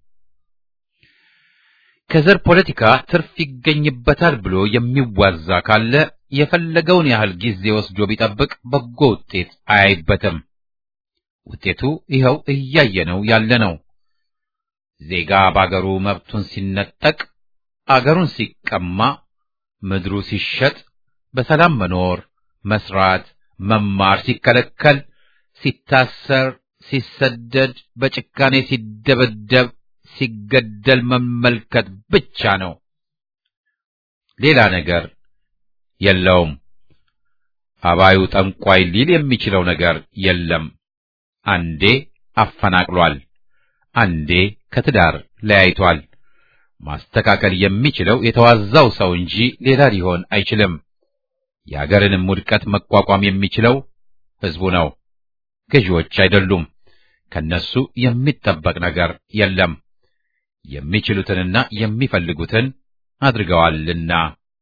ከዘር ፖለቲካ ትርፍ ይገኝበታል ብሎ የሚዋዛ ካለ የፈለገውን ያህል ጊዜ ወስዶ ቢጠብቅ በጎ ውጤት አያይበትም። ውጤቱ ይኸው እያየነው ያለ ነው። ዜጋ በአገሩ መብቱን ሲነጠቅ፣ አገሩን ሲቀማ፣ ምድሩ ሲሸጥ፣ በሰላም መኖር፣ መስራት፣ መማር ሲከለከል፣ ሲታሰር፣ ሲሰደድ፣ በጭካኔ ሲደበደብ፣ ሲገደል መመልከት ብቻ ነው። ሌላ ነገር የለውም። አባዩ ጠንቋይ ሊል የሚችለው ነገር የለም። አንዴ አፈናቅሏል፣ አንዴ ከትዳር ለያይቷል። ማስተካከል የሚችለው የተዋዛው ሰው እንጂ ሌላ ሊሆን አይችልም። የአገርንም ውድቀት መቋቋም የሚችለው ሕዝቡ ነው፣ ገዢዎች አይደሉም። ከነሱ የሚጠበቅ ነገር የለም። የሚችሉትንና የሚፈልጉትን አድርገዋልና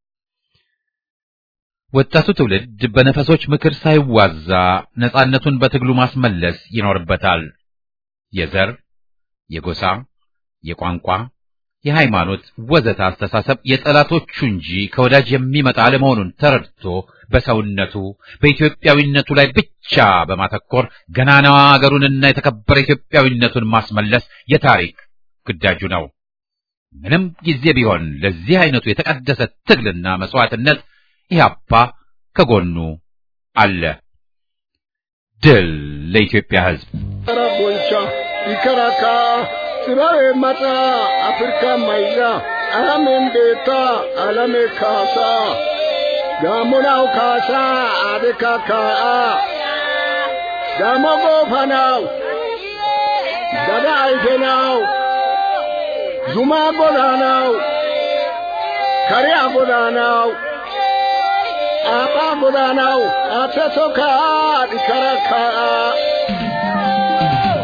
ወጣቱ ትውልድ በነፈሶች ምክር ሳይዋዛ ነጻነቱን በትግሉ ማስመለስ ይኖርበታል። የዘር፣ የጎሳ፣ የቋንቋ፣ የሃይማኖት ወዘተ አስተሳሰብ የጠላቶቹ እንጂ ከወዳጅ የሚመጣ አለመሆኑን ተረድቶ በሰውነቱ በኢትዮጵያዊነቱ ላይ ብቻ በማተኮር ገናናዋ አገሩንና የተከበረ ኢትዮጵያዊነቱን ማስመለስ የታሪክ ግዳጁ ነው። ምንም ጊዜ ቢሆን ለዚህ አይነቱ የተቀደሰ ትግልና መስዋዕትነት ኢህአፓ ከጎኑ አለ። ድል ለኢትዮጵያ ሕዝብ! ቦንቻ ይከራካ ስራዌ መጣ አፍሪካ ማይዛ አላሜን ቤታ አላሜ ካሳ ጋሞናው ካሳ አቤካ ካአ ጋሞ ጎፋናው ዳዳ አይቴናው ዙማ ጎዳናው ከሪያ ጎዳናው አባ ጎዳናው አተቶ ካአ ዲከራ ካአ